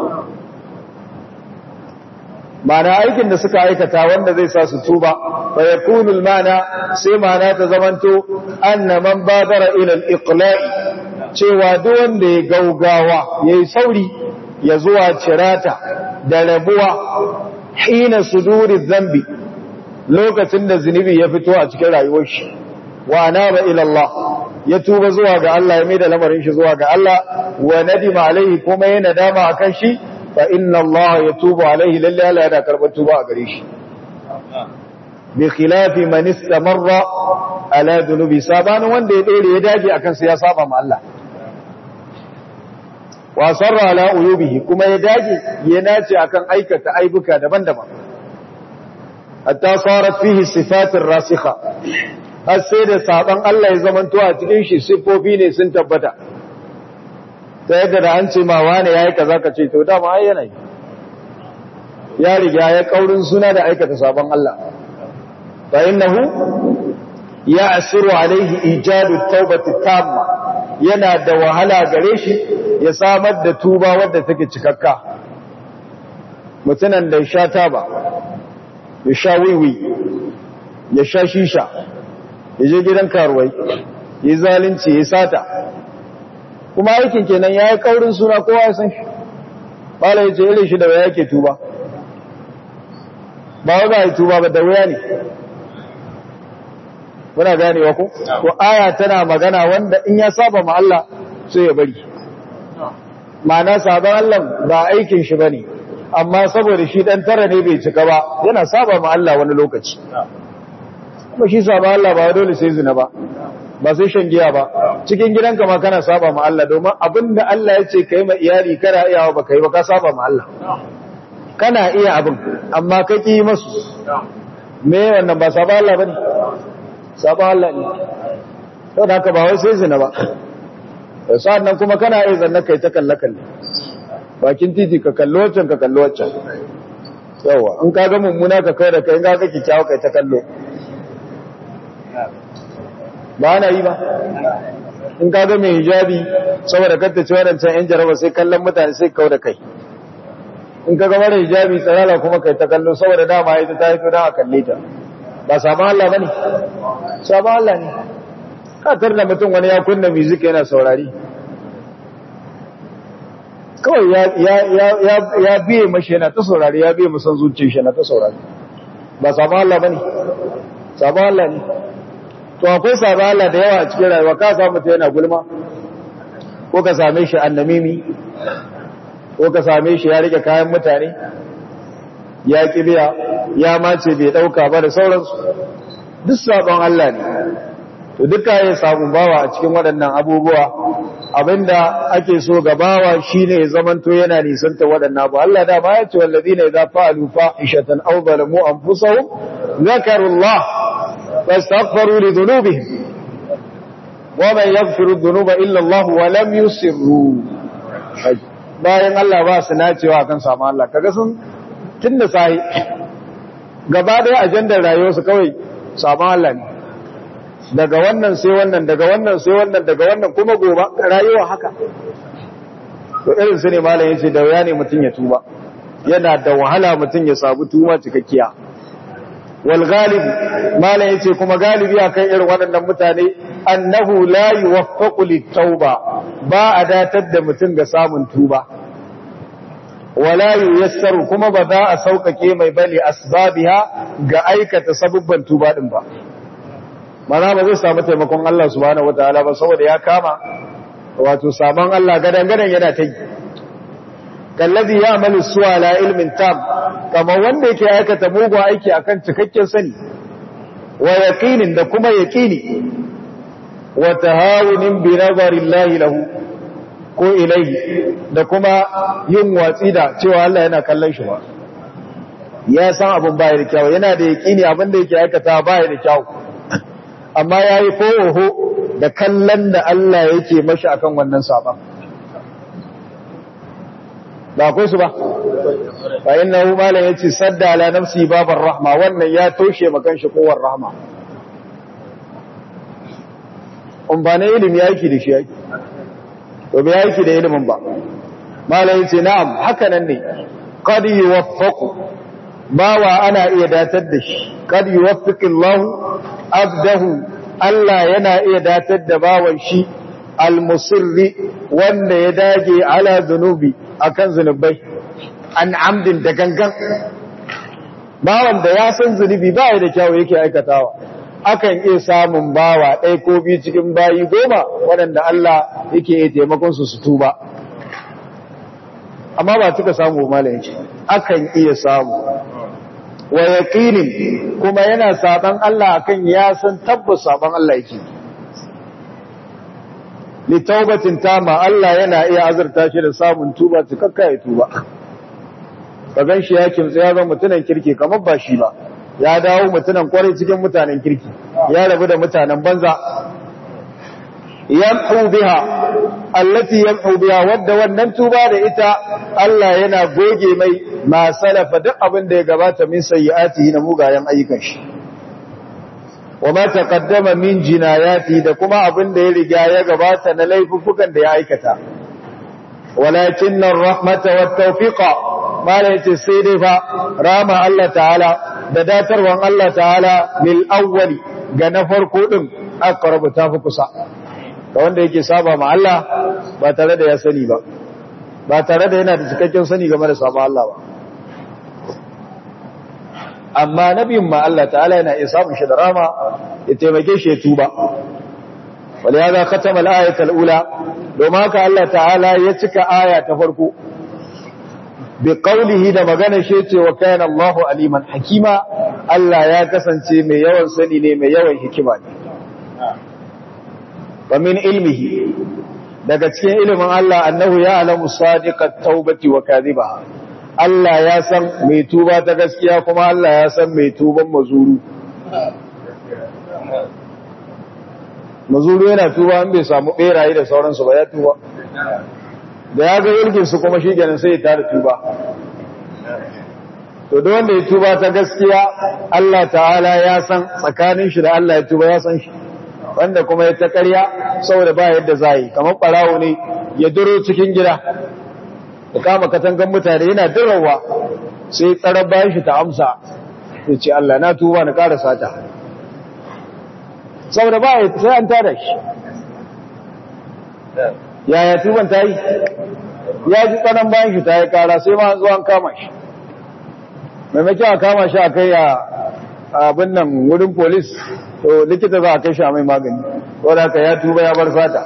mana aikin da suka aikata wanda zai sa su tuba fa yakunu almana sai mana ta zamanto anna man badara ila aliqla'i cewa duk wanda ya gaugawa yayi sauri ya zuwa cirata da rabuwa hina suduri zambi lokacin da zunubi ya fito a cikin rayuwar shi wa anaba ila Allah ya tuba zuwa ga Allah ya mai da lamarin shi zuwa ga Allah wa nadima alaihi kuma ya nadama akan shi fa inna Allah yatubu alaihi lalle Allah yana karɓar tuba a gare shi bi khilafi man istamarra ala dhunubi sabanin wanda ya dore ya dage akan sa ya saba ma Allah wa sarra ala uyubihi kuma ya dage ya nace akan aikata aibuka daban-daban hatta sarat fihi sifatir rasikha har sai da saban Allah ya zamanto a cikin shi sifofi ne sun tabbata ta yadda da an ce ma wane yayi kaza ka ce to dama ai yana ya riga ya kaurin suna da aikata saban Allah fa innahu ya'siru alaihi ijadu tawbati tamma yana da wahala gare shi ya samar da tuba wadda take cikakka mutunan da ya sha taba ya sha wiwi ya sha shisha ya je gidan karuwai ya zalunci ya sata kuma aikin kenan ya yi kaurin suna kowa ya san shi bala ya ce irin shi da waya yake tuba ba wa ba yi tuba ba da waya ne muna ganewa ko ko aya tana magana wanda in ya saba ma Allah sai ya bari ma'ana sabon Allah ba aikin shi bane amma saboda shi dan tara ne bai cika ba yana saba ma Allah wani lokaci kuma shi saba Allah ba dole sai zina ba ba sai shan giya ba cikin gidanka ma kana saba ma Allah domin abinda Allah ya ce kai ma iyali kana iyawa ba kai ba ka saba ma Allah kana iya abin amma ka ki masu me wannan ba saba Allah bane saba Allah ne saboda haka ba wai sai zina ba sa'an nan kuma kana iya zanna kai ta kalle kalle bakin titi ka kallo wancan ka kallo wancan yawa in ka ga mummuna ka kai da kai in ka ga kikkiawa kai ta kallo ba na yi ba in ka ga mai hijabi saboda kanta ce waɗancan 'yan jaraba sai kallon mutane sai kawo da kai in ka ga mara hijabi tsarala kuma kai ta kallo saboda dama ita ta haifo don a kalle ta ba saman Allah ba ne saman Allah ne katar da mutum wani ya kunna music yana saurari kawai ya biye mashi yana ta saurari ya biye musan zuciya shi yana ta saurari ba saman Allah ba ne saman Allah ne to akwai sabon Allah da yawa a cikin rayuwa ka samu ta yana gulma ko ka same shi annamimi ko ka same shi ya rike kayan mutane ya kibiya ya mace bai dauka ba da sauransu duk sabon Allah ne to duka ya samu bawa a cikin waɗannan abubuwa abinda ake so ga bawa shine ya zamanto yana nisanta waɗannan abu Allah da ba ya ce wallazina idza fa'alu fahishatan aw zalamu anfusahum zakarullah فاستغفروا لذنوبهم ومن يغفر الذنوب إلا الله ولم يسروا bayan Allah ba su nacewa kan samu Allah kaga sun tunda sai gaba da ajandar rayuwarsu kawai samu Allah ne daga wannan sai wannan daga wannan sai wannan daga wannan kuma gobe rayuwa haka to irin su ne malam yace da wuya ne mutun ya tuba yana da wahala mutun ya sabu tuba cikakkiya wal galib mala yace kuma galibi akan irin waɗannan mutane annahu la yuwaffaqu lit-tauba ba a datar da mutum ga samun tuba wala yuyassaru kuma ba za a sauƙaƙe mai bane asbabiha ga aikata sabubban tuba din ba mana ba zai samu taimakon Allah subhanahu wataala ba saboda ya kama wato saban Allah gadan gadan yana ta yi kallazi ya amalu suwa la ilmin tam kama wanda yake aikata mugun aiki akan cikakken sani wa yaqinin da kuma yaqini wa tahawunin bi nazarillahi lahu ko ilayhi da kuma yin watsi da cewa Allah yana kallon shi ba ya san abin baya da kyau yana da yaqini abin da yake aikata baya da kyau amma yayi ko da kallon da Allah yake mashi akan wannan saban ba akwai su ba fa innahu malan yace sadda ala nafsi babar rahma wannan ya toshe makan shi kowar rahma um ba ne ilimi yake da shi yake to bai yake da ilimin ba malan yace na'am haka nan ne qad yuwaffaqu bawa ana iya datar da shi qad yuwaffiqillahu abdahu Allah yana iya datar da bawan shi al-musirri wanda ya dage ala zunubi akan zunubai an amdin da gangan bawan da ya san zunubi ba da kyawu yake aikatawa akan iya samun bawa ɗaya ko biyu cikin bayi goma waɗanda Allah yake iya taimakon su su tuba amma ba cika samu malam yake akan iya samu wa yaqinin kuma yana saban Allah akan ya san tabbas saban Allah yake li taubatin tama Allah yana iya azurta shi da samun tuba cikakka ya tuba ka gan shi ya kimtsa ya zama mutunan kirki kamar ba shi ba ya dawo mutunan kwarai cikin mutanen kirki ya rabu da mutanen banza yamhu biha allati yamhu biha wadda wannan tuba da ita Allah yana goge mai ma salafa duk abin da ya gabata min sayyi'atihi na mugayen ayyukan shi wa ma taqaddama min jinayati da kuma abin da ya riga ya gabata na laifukan da ya aikata walakin ar-rahmata wat-tawfiqa mala yace sai dai fa rama Allah ta'ala da datarwan Allah ta'ala lil awwali ga na farko din aqrabu tafi kusa ga wanda yake saba ma Allah ba tare da ya sani ba ba tare da yana da cikakken sani game da saba Allah ba amma nabiyin ma Allah ta'ala yana iya samun shi da rama ya taimake shi ya tuba wale ya za katama al'ayat al'ula domin haka Allah ta'ala ya cika aya ta farko bi qawlihi da magana shi ce wa kana Allahu aliman hakima Allah ya kasance mai yawan sani ne mai yawan hikima ne wa min ilmihi daga cikin ilimin Allah annahu ya alamu sadiqat taubati wa kadhibaha Allah ya san mai tuba ta gaskiya kuma Allah ya san mai tuban mazuru mazuru yana tuba an bai samu beraye da sauransu ba ya tuba da ya ga yirgin su kuma shi ganin sai ya tara tuba to da wanda ya tuba ta gaskiya Allah ta'ala ya san tsakanin shi da Allah ya tuba ya san shi wanda kuma ya ta ƙarya saboda ba yadda za yi kamar ɓarawo ne ya duro cikin gida da kama katangan mutane yana dirawa sai tsarar bayan shi ta amsa ya ce Allah na tuba na ƙara sata saboda ba ya sai an tada shi yaya tuban ta yi ya ji tsanan bayan shi ta yi ƙara sai ma zuwa an kama shi maimakon a kama shi a kai a abin nan wurin polis to likita za a kai shi a mai magani wadda ka ya tuba ya bar sata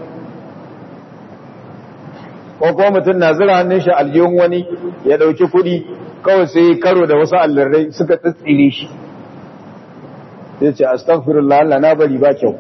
ko kuma mutum na zira hannun shi aljihun wani ya dauki kudi kawai sai karo da wasu allurrai suka tsitsire shi sai ce astaghfirullah Allah na bari ba kyau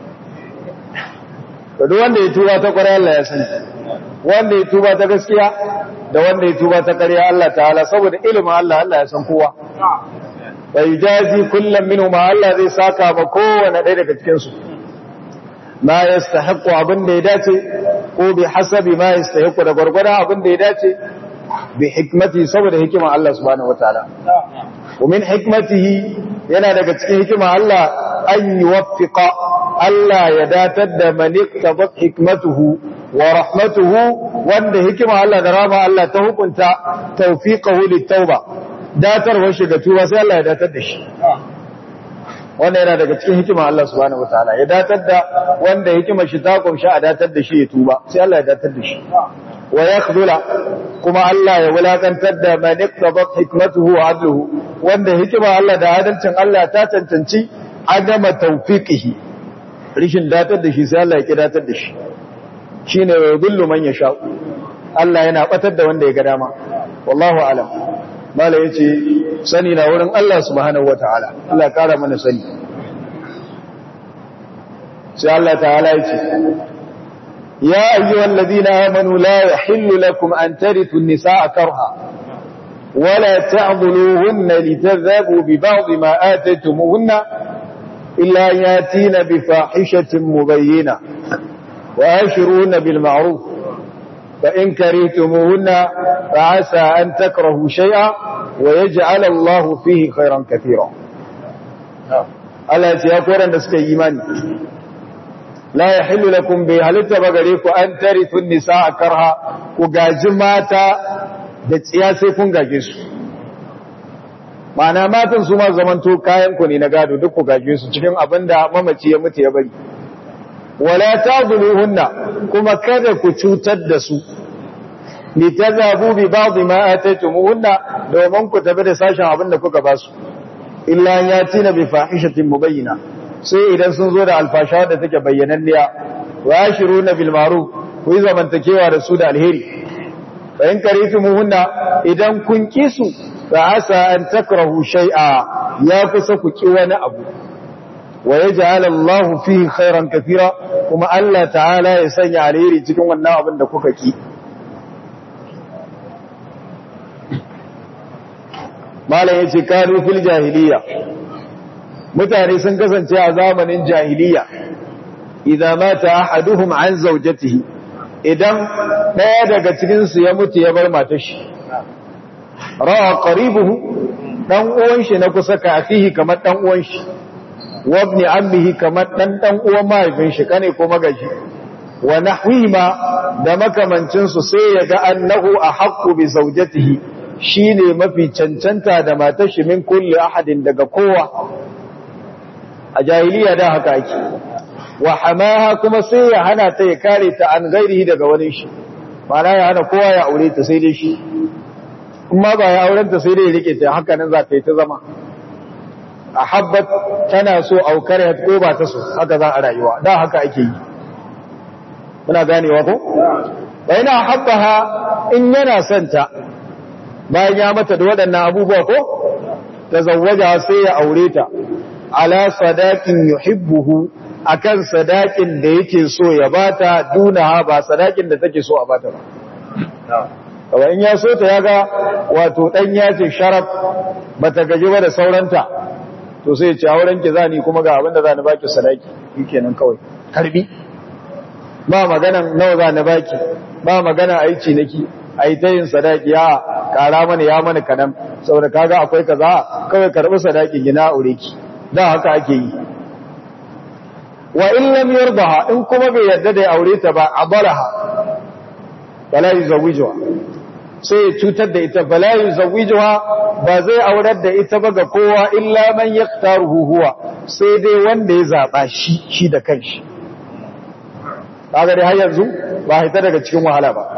to duk wanda ya tuba ta kwarai Allah ya sani wanda ya tuba ta gaskiya da wanda ya tuba ta ƙarya Allah ta'ala saboda ilimin Allah Allah ya san kowa bai jazi kullum minu ma Allah zai saka ba kowane ɗaya daga cikinsu ma ya stahiku abin da ya dace ko bi hasabi ma ya stahiku da gwargwadon abin da ya dace bi hikmati saboda hikima Allah subhanahu wataala ومن حكمته yana daga cikin hikima Allah an yuwaffiqa Allah ya datar da man iktabat hikmatuhu wa rahmatuhu wanda hikima Allah da rama Allah ta hukunta tawfiqahu litauba datarwar shi ga tuba sai Allah ya datar da shi wanda yana daga cikin hikima Allah subhanahu wataala ya datar da wanda hikimar shi ta kumshi a datar da shi ya tuba sai Allah ya datar da shi wa yakhdula kuma Allah ya wulakantar da man iktabat hikmatuhu wa adluhu wanda hikima Allah da adalcin Allah ta cancanci adama tawfiqihi rishin datar da shi sai Allah ya kidatar da shi shine wa yudillu man yasha Allah yana batar da wanda ya ga dama wallahu alam mala yace sani na wurin Allah subhanahu wataala Allah ya kara mana sani sai Allah ta'ala yace ya ayyuhal ladina amanu la yahillu lakum an tarithu an-nisaa karha ولا تعضلوهن لتذهبوا ببعض ما آتيتموهن إلا ياتين بفاحشة مبينة وآشروهن بالمعروف فإن كرهتموهن فعسى أن تكرهوا شيئا ويجعل الله فيه خيرا كثيرا Allah ya koran da suka yi imani la yahillu lakum bi halitta bagare ku an tarithu nisaa karha ku gaji mata da tsiya sai kun gaje su ma'ana matan su ma zamanto kayan ku ne na gado duk ku gaje su cikin abinda mamaci ya mutu ya bari wala tadhuluhunna kuma kada ku cutar da su litazabu bi ba'd ma ataytumuhunna domin ku tafi da sashen abinda kuka ba su illa yatina bi fahishatin mubayyina sai idan sun zo da alfasha da take bayyananniya wa yashiruna bil ma'ruf ku yi zamantakewa da su da alheri fa in karitumuhunna idan kun kisu fa asa an takrahu shay'a ya kusa ku ki wani abu wa yaj'al Allah fihi khairan kathira kuma Allah ta'ala ya sanya alheri cikin wannan abin da kuka ki malam yace kanu fil jahiliya mutane sun kasance a zamanin jahiliya idza mata ahaduhum an zawjatihi idan daya daga cikin su ya mutu ya bar matar shi ra'a qaribuhu dan uwan shi na kusa kafihi kamar dan uwan shi wa ibn ammihi kamar dan dan uwan mahaifin shi kane ko magaji wa nahwima da makamancin su sai ya ga annahu ahaqqu bi zawjatihi shine mafi cancanta da matar shi min kulli ahadin daga kowa a jahiliya da haka ake wa hamaha kuma sai ya hana ta ya kare ta an gairihi daga wani shi mana ya hana kowa ya aure ta sai dai shi kuma ba ya auren ta sai dai ya rike ta haka nan za ta yi ta zama a habbat tana so aukar ya ko ba ta so haka za a rayuwa da haka ake yi muna ganewa ko bayana habbaha in yana son ta bayan ya mata da waɗannan abubuwa ko ta zawwaja sai ya aure ta ala sadakin yuhibbuhu akan sadakin da yake so ya bata dunaha ba sadakin da take so a bata ba kawai in ya so ta yaga wato dan ya ce sharaf bata gaji ba da sauranta to sai ya ce auren ki zani kuma ga abin da zani baki sadaki shikenan kawai karbi ba maganan nawa zani baki ba magana aici naki ai ta yin sadaki ya kara mana ya mana kadan saboda kaga akwai kaza kawai karbi sadaki gina aure ki da haka ake yi wa in lam yardaha in kuma bai yarda da ya aure ta ba abalaha bala yuzawijuha sai ya cutar da ita bala yuzawijuha ba zai aurar da ita ba ga kowa illa man yaktaruhu huwa sai dai wanda ya zaba shi shi da kanshi kaga dai har yanzu ba haita daga cikin wahala ba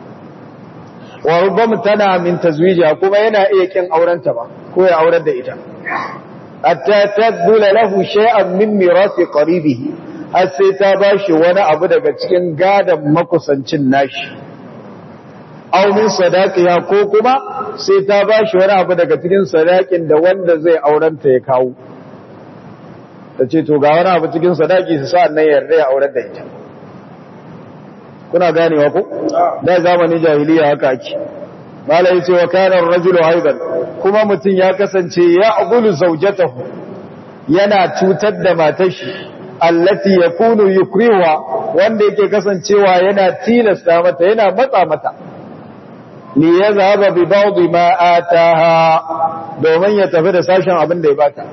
wa rubbama tana min tazwijiha kuma yana iya kin aurenta ba ko ya aurar da ita hatta tadbula lahu shay'an min mirasi qaribihi har sai ta bashi wani abu daga cikin gadan makusancin nashi aw min sadaqiha ko kuma sai ta bashi wani abu daga cikin sadakin da wanda zai aurenta ya kawo tace to ga wani abu cikin sadaki su sa nan yarda ya aurar da ita kuna ganewa ko da zamanin jahiliya haka ake malai yace wa kana ar-rajulu aidan kuma mutun ya kasance ya agulu zawjatahu yana cutar da matar shi allati yakunu yukriwa wanda yake kasancewa yana tilasta mata yana matsa mata li yazhaba bi ba'd ma ataha domin ya tafi da sashen abin da ya bata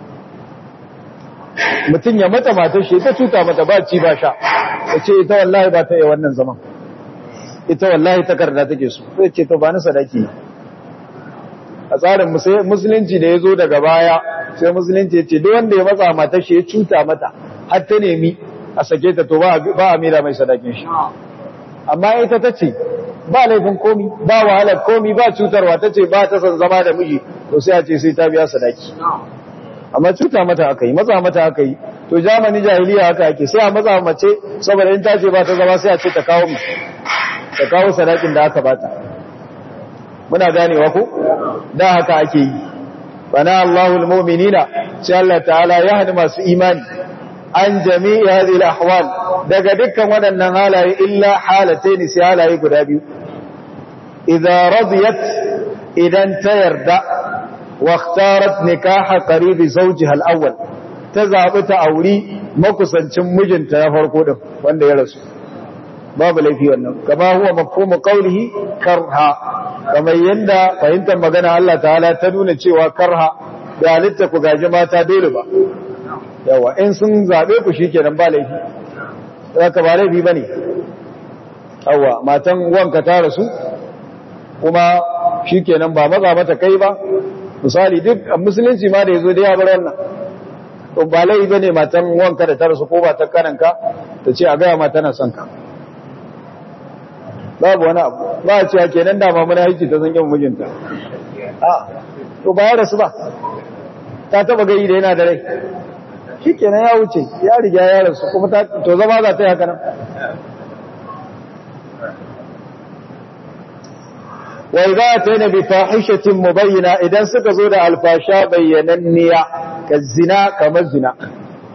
mutum ya mata matar shi ta cuta mata ba ci ba sha ya ce ita wallahi ba ta yi wannan zaman ita wallahi takarda take so sai ce to ba ni sadaki a tsarin musulunci da ya zo daga baya sai musulunci ya ce duk wanda ya matsa matar shi ya cuta mata har ta nemi a sake ta to ba a mira mai sadakin shi amma ita ta ce ba laifin komi ba wahalar komi ba cutarwa ta ce ba ta son zama da miji to sai a ce sai ta biya sadaki amma cuta mata aka yi matsa mata aka yi to jamani jahiliya haka ake sai a matsa mace saboda in ta ce ba ta zama sai a ce ta kawo ta kawo sadakin da aka bata muna ganewa ko da haka ake yi bana Allahu almu'minina sai Allah ta'ala ya hadi masu imani an jami'i hadhihi alahwal daga dukkan waɗannan halaye illa halataini sai halaye guda biyu idza radiyat idan ta yarda واختارت نكاح قريب زوجها الأول تزعب تأوري مكسنشن مجنتا يفرقو دم وانده يرسو باب ليفي wannan kama huwa mafhumu qawlihi karha kamar yanda fahimtar magana Allah ta'ala ta nuna cewa karha da halitta ku gaji mata dole ba yawa in sun zabe ku shikenan ba laifi zaka ba laifi bane yawa matan wanka ta rasu kuma shikenan ba maza mata kai ba misali duk musulunci ma da ya zo da ya bar wannan to ba lai bane matan wanka da ta rasu ko ba ta kananka ta ce a gaya ma tana son ka babu wani abu ba a cewa kenan da ma muna haiki ta zan yin mijinta a to ba ya rasu ba ta taba gai da yana da rai shi kenan ya wuce ya riga ya rasu kuma to zama za ta yi haka nan wa idza atayna bi fahishatin mubayyana idan suka zo da alfasha bayyananniya ka zina kamar zina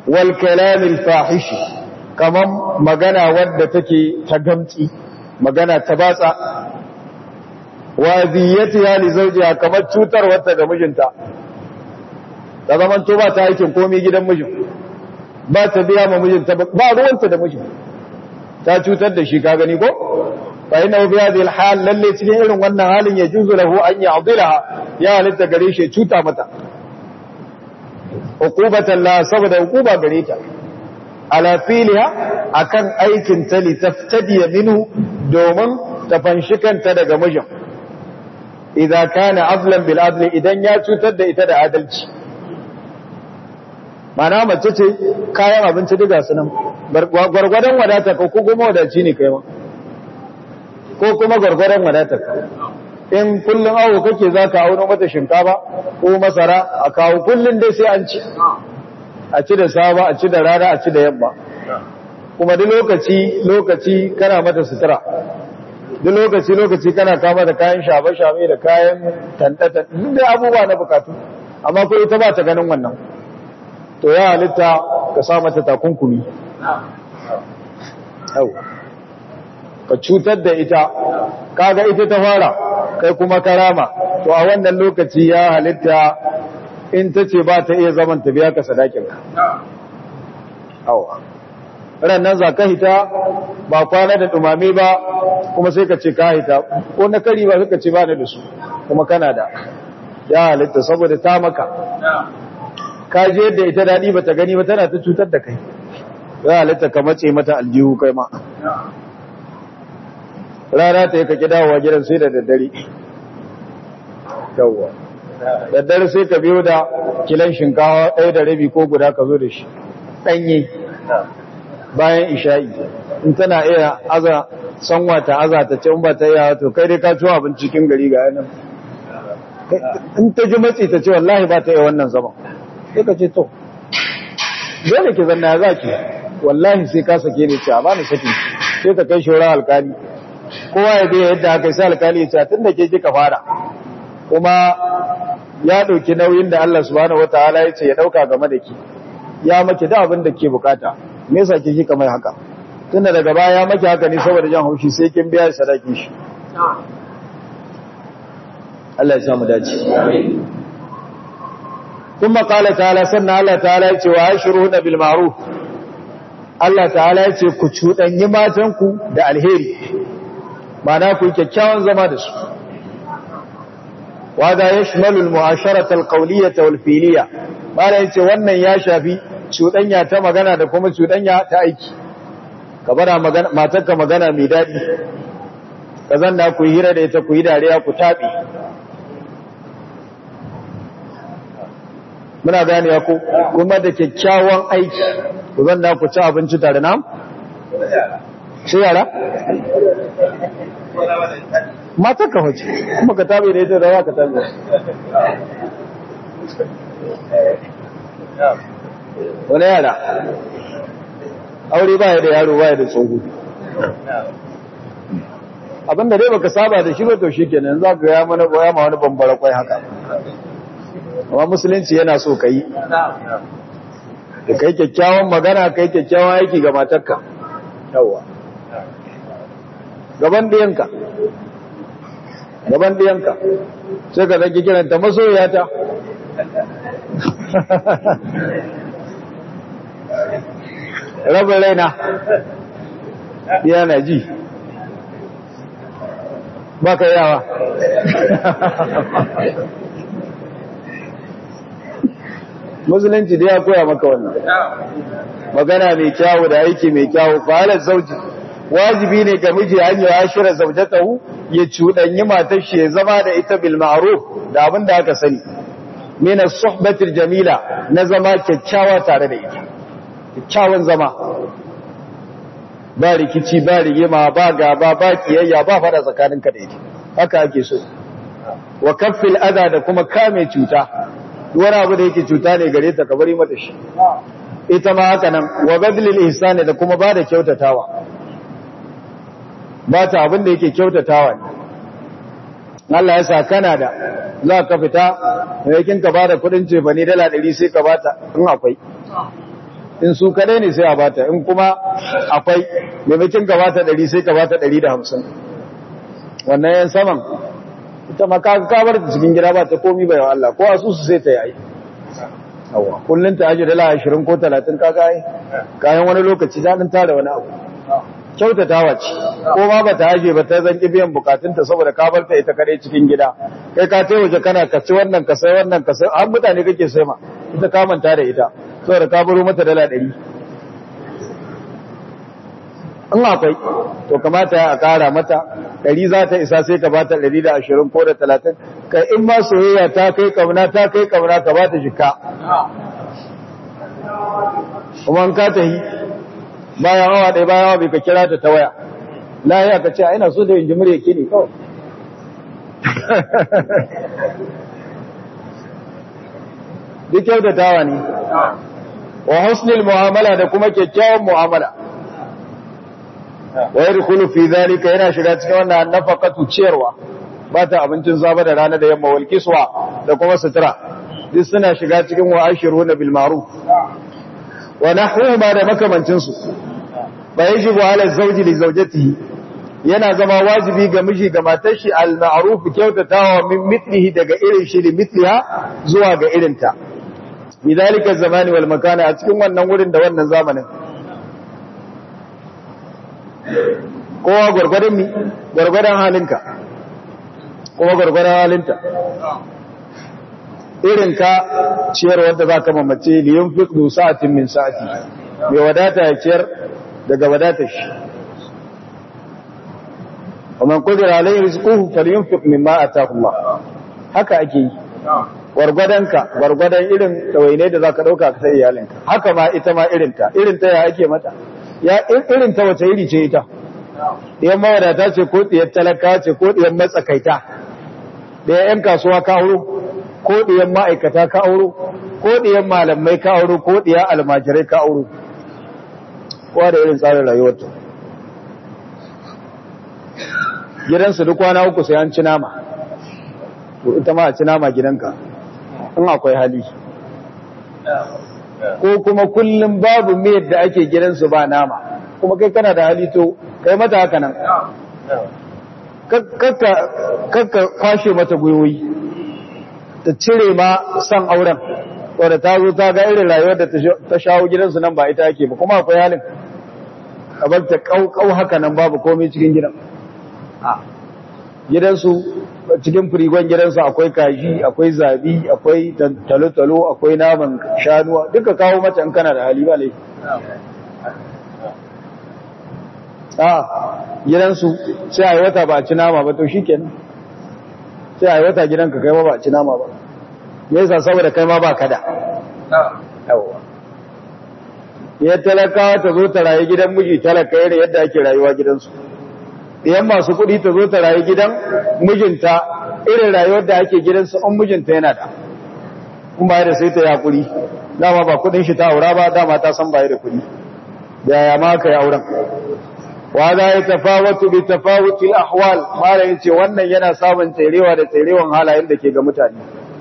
wal kalamil fahishi kaman magana wadda take ta gamci magana ta batsa wa ziyatiha li zawjiha kamar cutar wata ga mijinta da zaman to ba ta aikin komai gidan mijin ba ta biya ma mijinta ba ruwanta da mijin ta cutar da shi ka gani ko fa inna bi hadhihi al lalle cikin irin wannan halin ya juzu lahu an ya'dilaha ya halitta gare shi cuta mata uqubatan la saboda uquba gare ta ala filiha akan aikin ta li taftadi minhu domin ta fanshi kanta daga mijin idza kana adlan bil adli idan ya cutar da ita da adalci mana mace ce kayan abinci duka su nan gwargwadon wadata ko kuma wadaci ne kai ma ko kuma gwargwadon wadata in kullum awo kake za ka auno mata shinkafa ko masara a kawo kullum dai sai an ci a ci da saba a ci da rana a ci da yamma kuma duk lokaci lokaci kana mata sutura duk lokaci lokaci kana kama da kayan shafe-shafe da kayan tantata duk da abubuwa na bukatu amma ko ita ba ta ganin wannan to ya halitta ka sa mata takunkumi ka cutar da ita kaga ita ta fara kai kuma karama to a wannan lokaci ya halitta in ta ce ba ta iya zaman ta biya ka sadakinka awa nan za ka hita ba kwana da dumame ba kuma sai ka ce ka hita ko na kari ba suka ce ba da su kuma kana da ya halitta saboda ta maka ka je yadda ita daɗi ba ta gani ba tana ta cutar da kai ya halitta ka mace mata aljihu kai ma rana ta yi ka ki dawowa gidan sai da daddare yawwa daddare sai ka biyo da kilan shinkawa ɗaya da rabi ko guda ka zo da shi ɗanye bayan isha'i in tana iya aza sanwa ta aza ta ce in ba ta iya to kai dai ka ciwo abin cikin gari ga yanan in ta ji matsi ta ce wallahi ba ta iya wannan zaman sai ka ce to dole ki zanna ya zaki wallahi sai ka sake ni ce a bani saki sai ka kai shora alkali kowa ya biya yadda aka sai alkali ya ce tun da ke kika fara kuma ya ɗauki nauyin da Allah subhanahu wataala ya ce ya ɗauka game da ki ya maki da abin da ke bukata me yasa ke kika mai haka tunda daga baya ya maki haka ne saboda jan haushi sai kin biya sadaki shi Allah ya samu dace ثم قال تعالى سنة الله تعالى يتي وعشرهن بالمعروف Allah ta'ala ya ce ku cuɗanyi matanku da alheri mana ku kyakkyawan zama da su wada ya shimalul mu'asharatal qawliyata wal filiya mala yace wannan ya shafi cuɗanya ta magana da kuma cuɗanya ta aiki ka bara magana matarka magana mai daɗi ka zanna ku yi hira da ita ku yi dariya ku taɓe muna gane ya ku kuma da kyakkyawan aiki ku zanna ku ci abinci tare na shi yara matar ka wace kuma ka tabe da ita da wa ka tabe wani yara aure baya da yaro baya da tsoho abinda dai baka saba da shi ba to shi kenan za ka ya mana ya ma wani bambara kwai haka amma musulunci yana so ka yi da kai kyakkyawan magana kai kyakkyawan aiki ga matarka yawa gaban ɗiyanka gaban ɗiyanka sai ka zaki kiranta masoyata rabin raina yana ji ba ka yawa musulunci da ya koya maka wannan magana mai kyawu da aiki mai kyawu fahalar zauji wajibi ne ga miji an yi ashira zaujatahu ya cuɗanyi matar shi ya zama da ita bil ma'ruf da abin da aka sani min as-suhbatil jamila na zama kyakkyawa tare da ita kyakkyawan zama ba rikici ba rigima ba gaba ba kiyayya ba fada tsakaninka da ita haka ake so wa kaffil adha da kuma kame cuta wani abu da yake cuta ne gare ta ka bari mata shi ita ma haka nan wa badlil ihsani da kuma ba da kyautatawa ba ta abin da yake kyautatawa ne Allah ya sa kana da za ka fita yakin ka bada kudin ce bane dala 100 sai ka bata in akwai in su kadai ne sai a bata in kuma akwai maimakin ka bata ɗari sai ka bata ɗari da hamsin wannan yan saman ita ma ka bar ta cikin gida ba ta komi bai wa Allah ko asusu sai ta yi yawa kullun ta aje dala 20 ko 30 kaga ai kayan wani lokaci ta dan tare wani abu kyautatawa ce ko ma ba ta aje ba ta zanki biyan bukatunta saboda ka bar ta ita kare cikin gida kai ka tai waje kana ka ci wannan ka sai wannan ka sai har mutane kake sai ma ita ka manta da ita saboda ka baro mata dala 100 in akwai to kamata ya kara mata ɗari za ta isa sai ka ba ta ɗari da ashirin ko da talatin kai in ma soyayya ta kai kamna ta kai kamna ka ba ta jika kuma in ka tahi bayan awa ɗaya bayan awa bai ka kira ta ta waya lahiya ka ce a ina so da yin jimir yake ne kawai duk kyautatawa ne wa husnul mu'amala da kuma kyakkyawan mu'amala wa yadkhulu fi dhalika yana shiga cikin wannan nafaqatu ciyarwa ba ta abincin zaba da rana da yamma wal kiswa da kuma sutura duk suna shiga cikin wa ashiruna bil ma'ruf wa nahwu ma da makamancin su ba yajibu ala zawji li zawjatihi yana zama wajibi ga miji ga matar shi al ma'ruf kyautatawa min mithlihi daga irin shi li mithliha zuwa ga irinta bidalika zamani wal makana a cikin wannan wurin da wannan zamanin kowa gwargwadon mi gwargwadon halinka kuma gwargwadon halinta irin ka ciyar wadda za ka mamace liyan fiƙdu sa'atin min sa'ati mai wadata ya ciyar daga wadatar shi ومن قدر عليه رزقه فلينفق مما اتاه الله haka ake yi gwargwadonka gwargwadon irin tawaine da zaka dauka ka sai iyalinka haka ma ita ma irin ta irin ta ya ake mata ya irin ta wace iri ce ita diyan mawadata ce ko diyan talaka ce ko diyan matsakaita diyan yan kasuwa ka auro ko diyan ma'aikata ka auro ko diyan malamai ka auro ko diyan almajirai ka auro kowa da irin tsarin rayuwarta gidansu duk kwana uku sai an ci nama to ita ma a ci nama gidanka in akwai hali ko kuma kullum babu miyar da ake gidansu ba nama kuma kai kana da hali to kai mata haka nan kakka kwashe mata gwiwoyi ta cire ma san auren wadda ta zo ta ga irin rayuwar da ta shawo gidansu nan ba ita ake ba kuma akwai halin a bar ta kau haka nan babu komai cikin gidan gidansu cikin firigon gidansu akwai kaji akwai zabi akwai talo-talo akwai naman shanuwa duka kawo mata in kana da hali ba laifi a gidansu sai a yi wata ba a ci nama ba to shi kenan sai a yi wata gidanka kai ma ba a ci nama ba me yasa saboda kai ma ba kada yawa ya talakawa ta zo ta rayu gidan miji talaka yadda yadda ake rayuwa gidansu idan masu kuɗi ta zo ta rayu gidan mijinta irin rayuwar da ake gidansu an mijinta yana da kun baya da sai ta yakuri dama ba kuɗin shi ta aura ba dama ta san baya da kuɗi yaya ma ka yi auren wa za ya tafawatu bi tafawutil ahwal mara yace wannan yana samun tserewa da tserewan halayen da ke ga mutane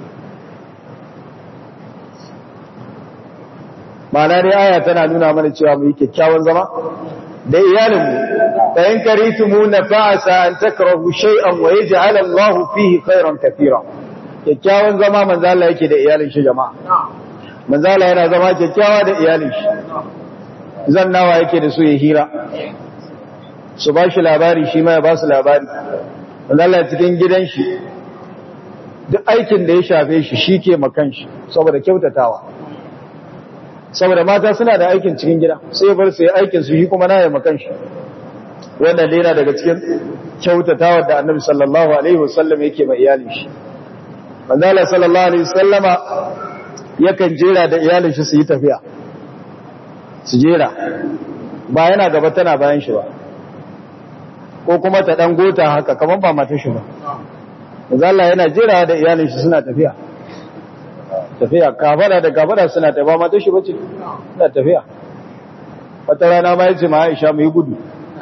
ma'ana dai aya tana nuna mana cewa mu yi kyakkyawan zama da iyalinmu فإن كريتمون فعسى أن تكرهوا شيئا ويجعل الله فيه خيرا كثيرا kyakkyawan zama manzo Allah yake da iyalin shi jama'a manzo Allah yana zama kyakkyawa da iyalin shi zannawa yake da su ya hira su ba shi labari shi ma ya ba su labari manzo Allah cikin gidan shi duk aikin da ya shafe shi shi ke makan shi saboda kyautatawa saboda mata suna da aikin cikin gida sai bar su yi aikin su shi kuma na ya makan shi wannan dai yana daga cikin kyautatawa da annabi sallallahu alaihi wasallam yake ma iyalin shi manzo Allah sallallahu alaihi wasallama yakan jera da iyalin shi su yi tafiya su jera ba yana gaba tana bayan shi ba ko kuma ta dan gota haka kaman ba mata shi ba manzo Allah yana jera da iyalin shi suna tafiya tafiya kafara da kafara suna tafiya ba mata shi bace suna tafiya wata rana ma yace ma Aisha mu yi gudu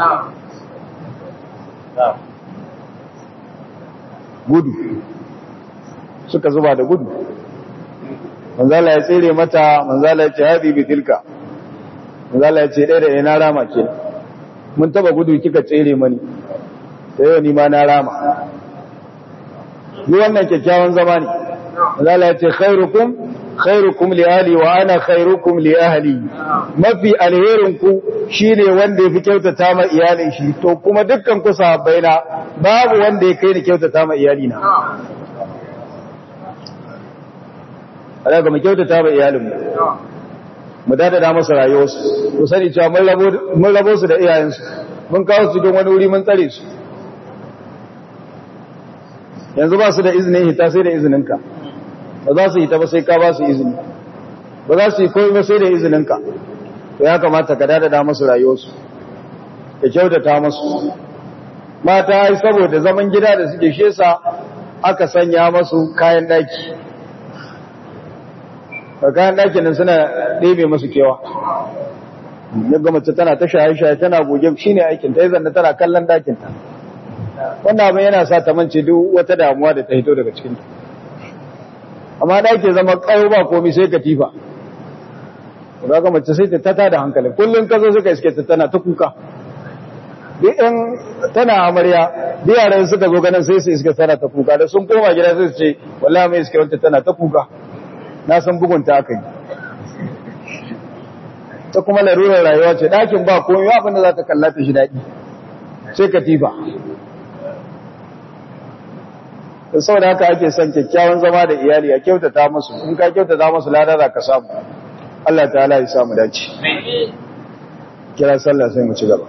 gudu suka zuba da gudu manzala ya tsere mata manzala ya ce haɗi bi tilka zala ya ce ɗaya da ya na rama ke mun taba gudu kika tsere mani da yau ni ma na rama yi wannan kyakkyawan zama ne zala ya ce khairukum khairukum li ahli wa ana khairukum li ahli mafi alherin ku shine wanda yafi kyautata ma iyalin shi to kuma dukkan ku sahabbai na babu wanda ya kai ni kyautata ma iyali na alaga mu kyautata ma iyalin mu mu dadada masa rayuwarsu ku sani cewa mun rabo su da iyayensu mun kawo su don wani wuri mun tsare su yanzu ba su da izinin hita sai da izininka ba za su hita ba sai ka ba su izini ba za su yi koyi ba sai da izininka to ya kamata ka dadada masu rayuwarsu ka kyautata masu mata ai saboda zaman gida da suke shesa aka sanya masu kayan daki kayan ɗakin nan suna ɗebe masu kewa yadda mace tana ta shaye-shaye tana goge shi ne aikin ta yi zanna tana kallon ɗakinta wannan abin yana sa ta mance duk wata damuwa da ta hito daga cikinta amma ɗaki zama ƙayo ba komi sai katifa za ka mace sai ta tata da hankali kullum ka zo suka iske ta tana ta kuka duk ɗan tana amarya duk yaran suka zo ganin sai su iske tana ta kuka da sun koma gida sai su ce wallahi mai iske wanta tana ta kuka na san bugunta aka yi ta kuma larurar rayuwa ce ɗakin ba komai abinda za ta kalla ta shi daɗi sai katifa da sau da haka ake son kyakkyawan zama da iyali a kyautata musu in ka kyautata musu lada za ka samu Allah ta ya samu dace kira sallah sai mu ci gaba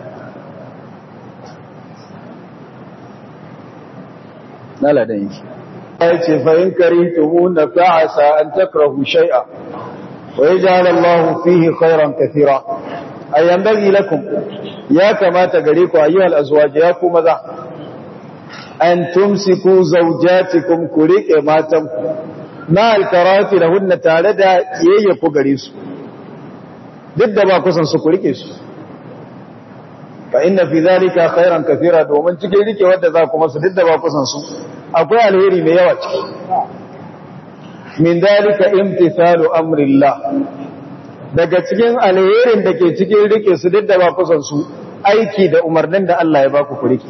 na ladan yake ya ce fa'in karitumu na fa'asa an takrahu shai'a wa ya ja'ala Allah fihi khairan kathira ayyan bagi lakum ya kamata gare ku ayyuhal azwaj ya ku maza an tumsiku zawjatikum ku rike matan ku na alkarati lahunna tare da kiyayya ku gare su duk da ba kusan su ku rike su fa inna fi dhalika khairan kathira domin cikin rike wanda za ku masu duk da ba kusan su akwai alheri mai yawa ciki min dalika imtithalu amrillah daga cikin alherin da ke cikin rike su duk da ba kusan su aiki da umarnin da Allah ya ba ku rike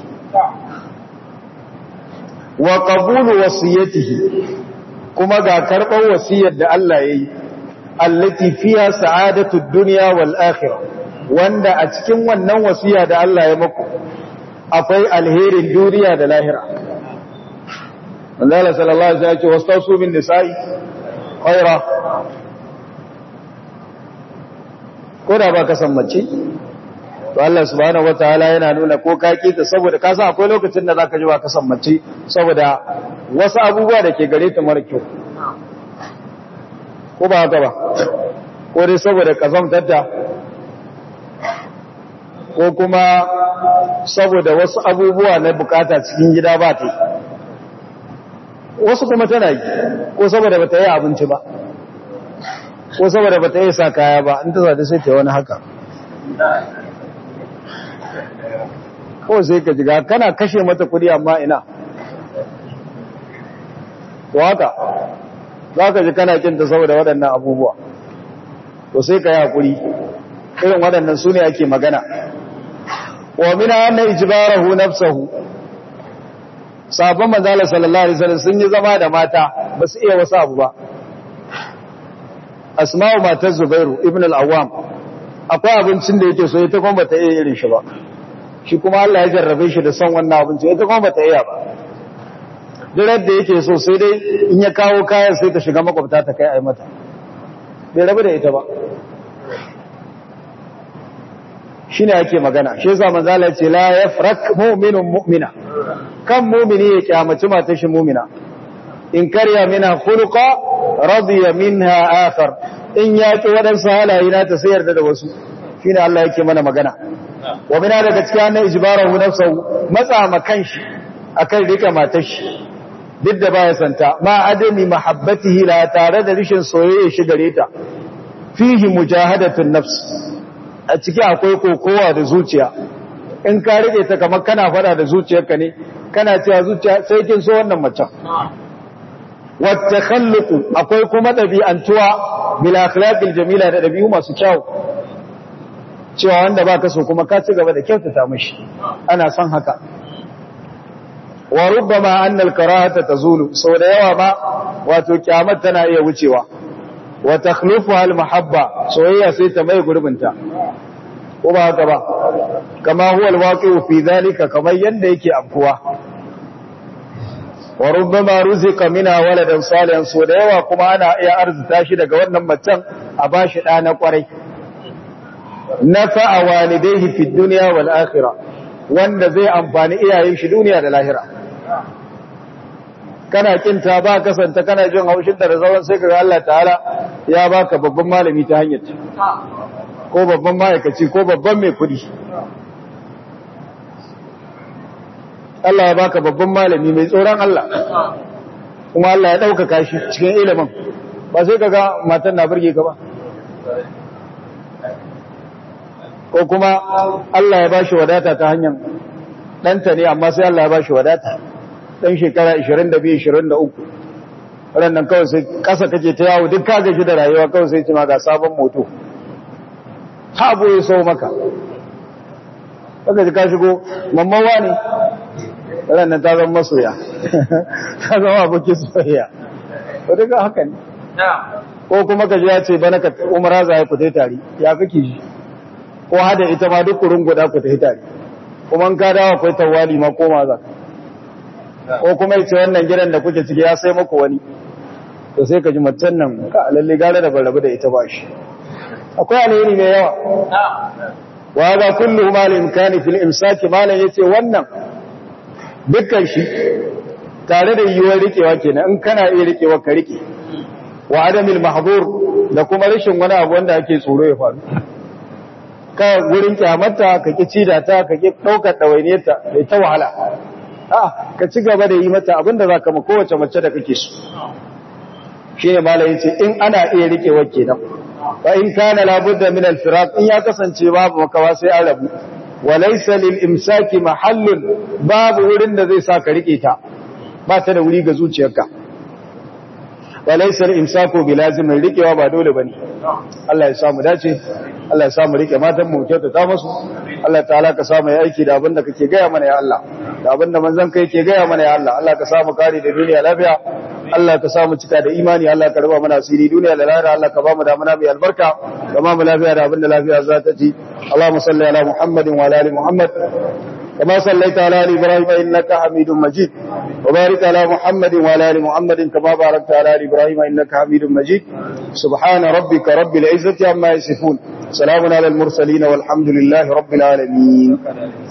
wa qabulu wasiyatihi kuma ga karɓar wasiyar da Allah ya yi allati fiha sa'adatu dunya wal akhirah wanda a cikin wannan wasiya da Allah ya maku akwai alherin duniya da lahira manzala sallallahu alaihi wasallam ya ce wastausu bin nisa'i khaira ko da ba ka san mace to Allah subhanahu wataala yana nuna ko ka ta saboda ka san akwai lokacin da zaka ji ba ka san mace saboda wasu abubuwa da ke gare ta mara kyau ko ba haka ba ko dai saboda kazamtarta ko kuma saboda wasu abubuwa na bukata cikin gida ba ta wasu kuma tana yi ko saboda ba ta yi abinci ba ko saboda ba ta yi sa kaya ba in ta zaɗi sai ta yi wani haka ko sai ka jiga kana kashe mata kudi amma ina to haka za ka ji kana kinta saboda waɗannan abubuwa to sai ka yi haƙuri irin waɗannan su ne ake magana wa mina anna ijbarahu nafsahu sabon manzala sallallahu alaihi wasallam sun yi zama da mata ba su iya wasu abu ba asma'u matar zubairu ibn al-awwam akwai abincin da yake so ita kuma bata iya irin shi ba shi kuma Allah ya jarrabe shi da son wannan abincin ita kuma bata iya ba dirar da yake so sai dai in ya kawo kayan sai ta shiga makwabta ta kai ai mata bai rabu da ita ba shine ake magana shi yasa manzo Allah ya ce la yafrak mu'minun mu'mina kan mu'mini ya kyamaci matar shi mu'mina in karya mina khuluqa radiya minha akhar in yaki wadansu halaye na ta sayar da wasu shine Allah yake mana magana wa mina daga cikin annan ijbarahu nafsuhu matsa ma kanshi akan rika matar shi duk da baya santa ma adami mahabbatihi la tare da rishin soyayya shi gare ta fihi mujahadatun nafs a ciki akwai kokowa da zuciya in ka rike ta kamar kana fada da zuciyarka ne kana cewa zuciya sai kin so wannan macen wata khalluku akwai kuma ɗabi'antuwa bil akhlaqil jamila da ɗabi'u masu kyau cewa wanda ba ka so kuma ka ci gaba da kyautata mashi ana son haka wa rubbama annal karahata tazulu sau da yawa ba wato kyamar tana iya wucewa wa takhlufuha al mahabba soyayya sai ta mai gurbinta ko ba haka ba kama huwa al waqi'u fi dhalika kamar yanda yake afkuwa wa rubbama ruzika mina waladan salihan so da yawa kuma ana iya arzuta shi daga wannan macen a bashi da na kwarai nafa'a walidayhi fi dunya wal akhirah wanda zai amfani iyayen shi duniya da lahira kana kinta ba kasanta kana jin haushin da zawan sai kaga Allah ta'ala ya baka babban malami ta hanyar ko babban ma'aikaci ko babban mai kudi Allah ya baka babban malami mai tsoron Allah kuma Allah ya ɗaukaka shi cikin ilimin ba sai kaga matan na burge ka ba ko kuma Allah ya bashi wadata ta hanyar ɗanta ne amma sai Allah ya bashi wadata ɗan shekara 22-23 waɗannan kawai sai ƙasa kake ta yawo duk ka gaji da rayuwa kawai sai cima ga sabon moto haɓo ya sau maka ka shigo mammawa ne waɗannan ta zama masoya ta zama abokin soyayya ko duka haka ne ko kuma ka ji ya ce bana ka umara za ya fita tare ya kake ji ko hada ita ma duk kurin guda ku tafi tare kuma ka dawo akwai tawali ma koma za ko kuma yace wannan gidan da kuke ciki ya sai muku wani to sai ka ji macen nan ka lalle gare da barabu da ita ba shi akwai alheri mai yawa wa ga kullu ma al imkani fil imsaki malan yace wannan dukkan shi tare da yiwuwar rikewa kenan in kana iya rikewa ka rike wa adamil mahzur da kuma rashin wani abu wanda ake tsoro ya faru ka wurin kyamarta ka ki ci da ta ka ki ɗaukar ɗawainiyarta da ta wahala a ka ci gaba da yi mata abinda za ka ma kowace mace da kake so shi ne malayin ce in ana iya rike wake nan ba in kana labudda min alfiraq in ya kasance babu makawa sai an rabu wa laysa lil imsaki mahallun babu wurin da zai sa ka rike ta ba ta da wuri ga zuciyarka wa laysa lil imsaku bi lazimin rikewa ba dole bane Allah ya samu dace Allah ya samu rike matan mu kyautata musu Allah ta'ala ka samu ya aiki da abinda kake gaya mana ya Allah da abinda manzon kai ke gaya mana ya Allah Allah ka samu kare da duniya lafiya Allah ka samu cika da imani Allah ka raba mana asiri duniya da lahira Allah ka ba mu da mana mai albarka ka ba mu lafiya da abinda lafiya za ta ci Allahumma salli ala Muhammadin wa ala ali Muhammad كما صليت على آل إبراهيم إنك حميد مجيد وبارك على محمد وعلى آل محمد كما باركت على آل إبراهيم إنك حميد مجيد سبحان ربك رب العزة عما يصفون سلام على المرسلين والحمد لله رب العالمين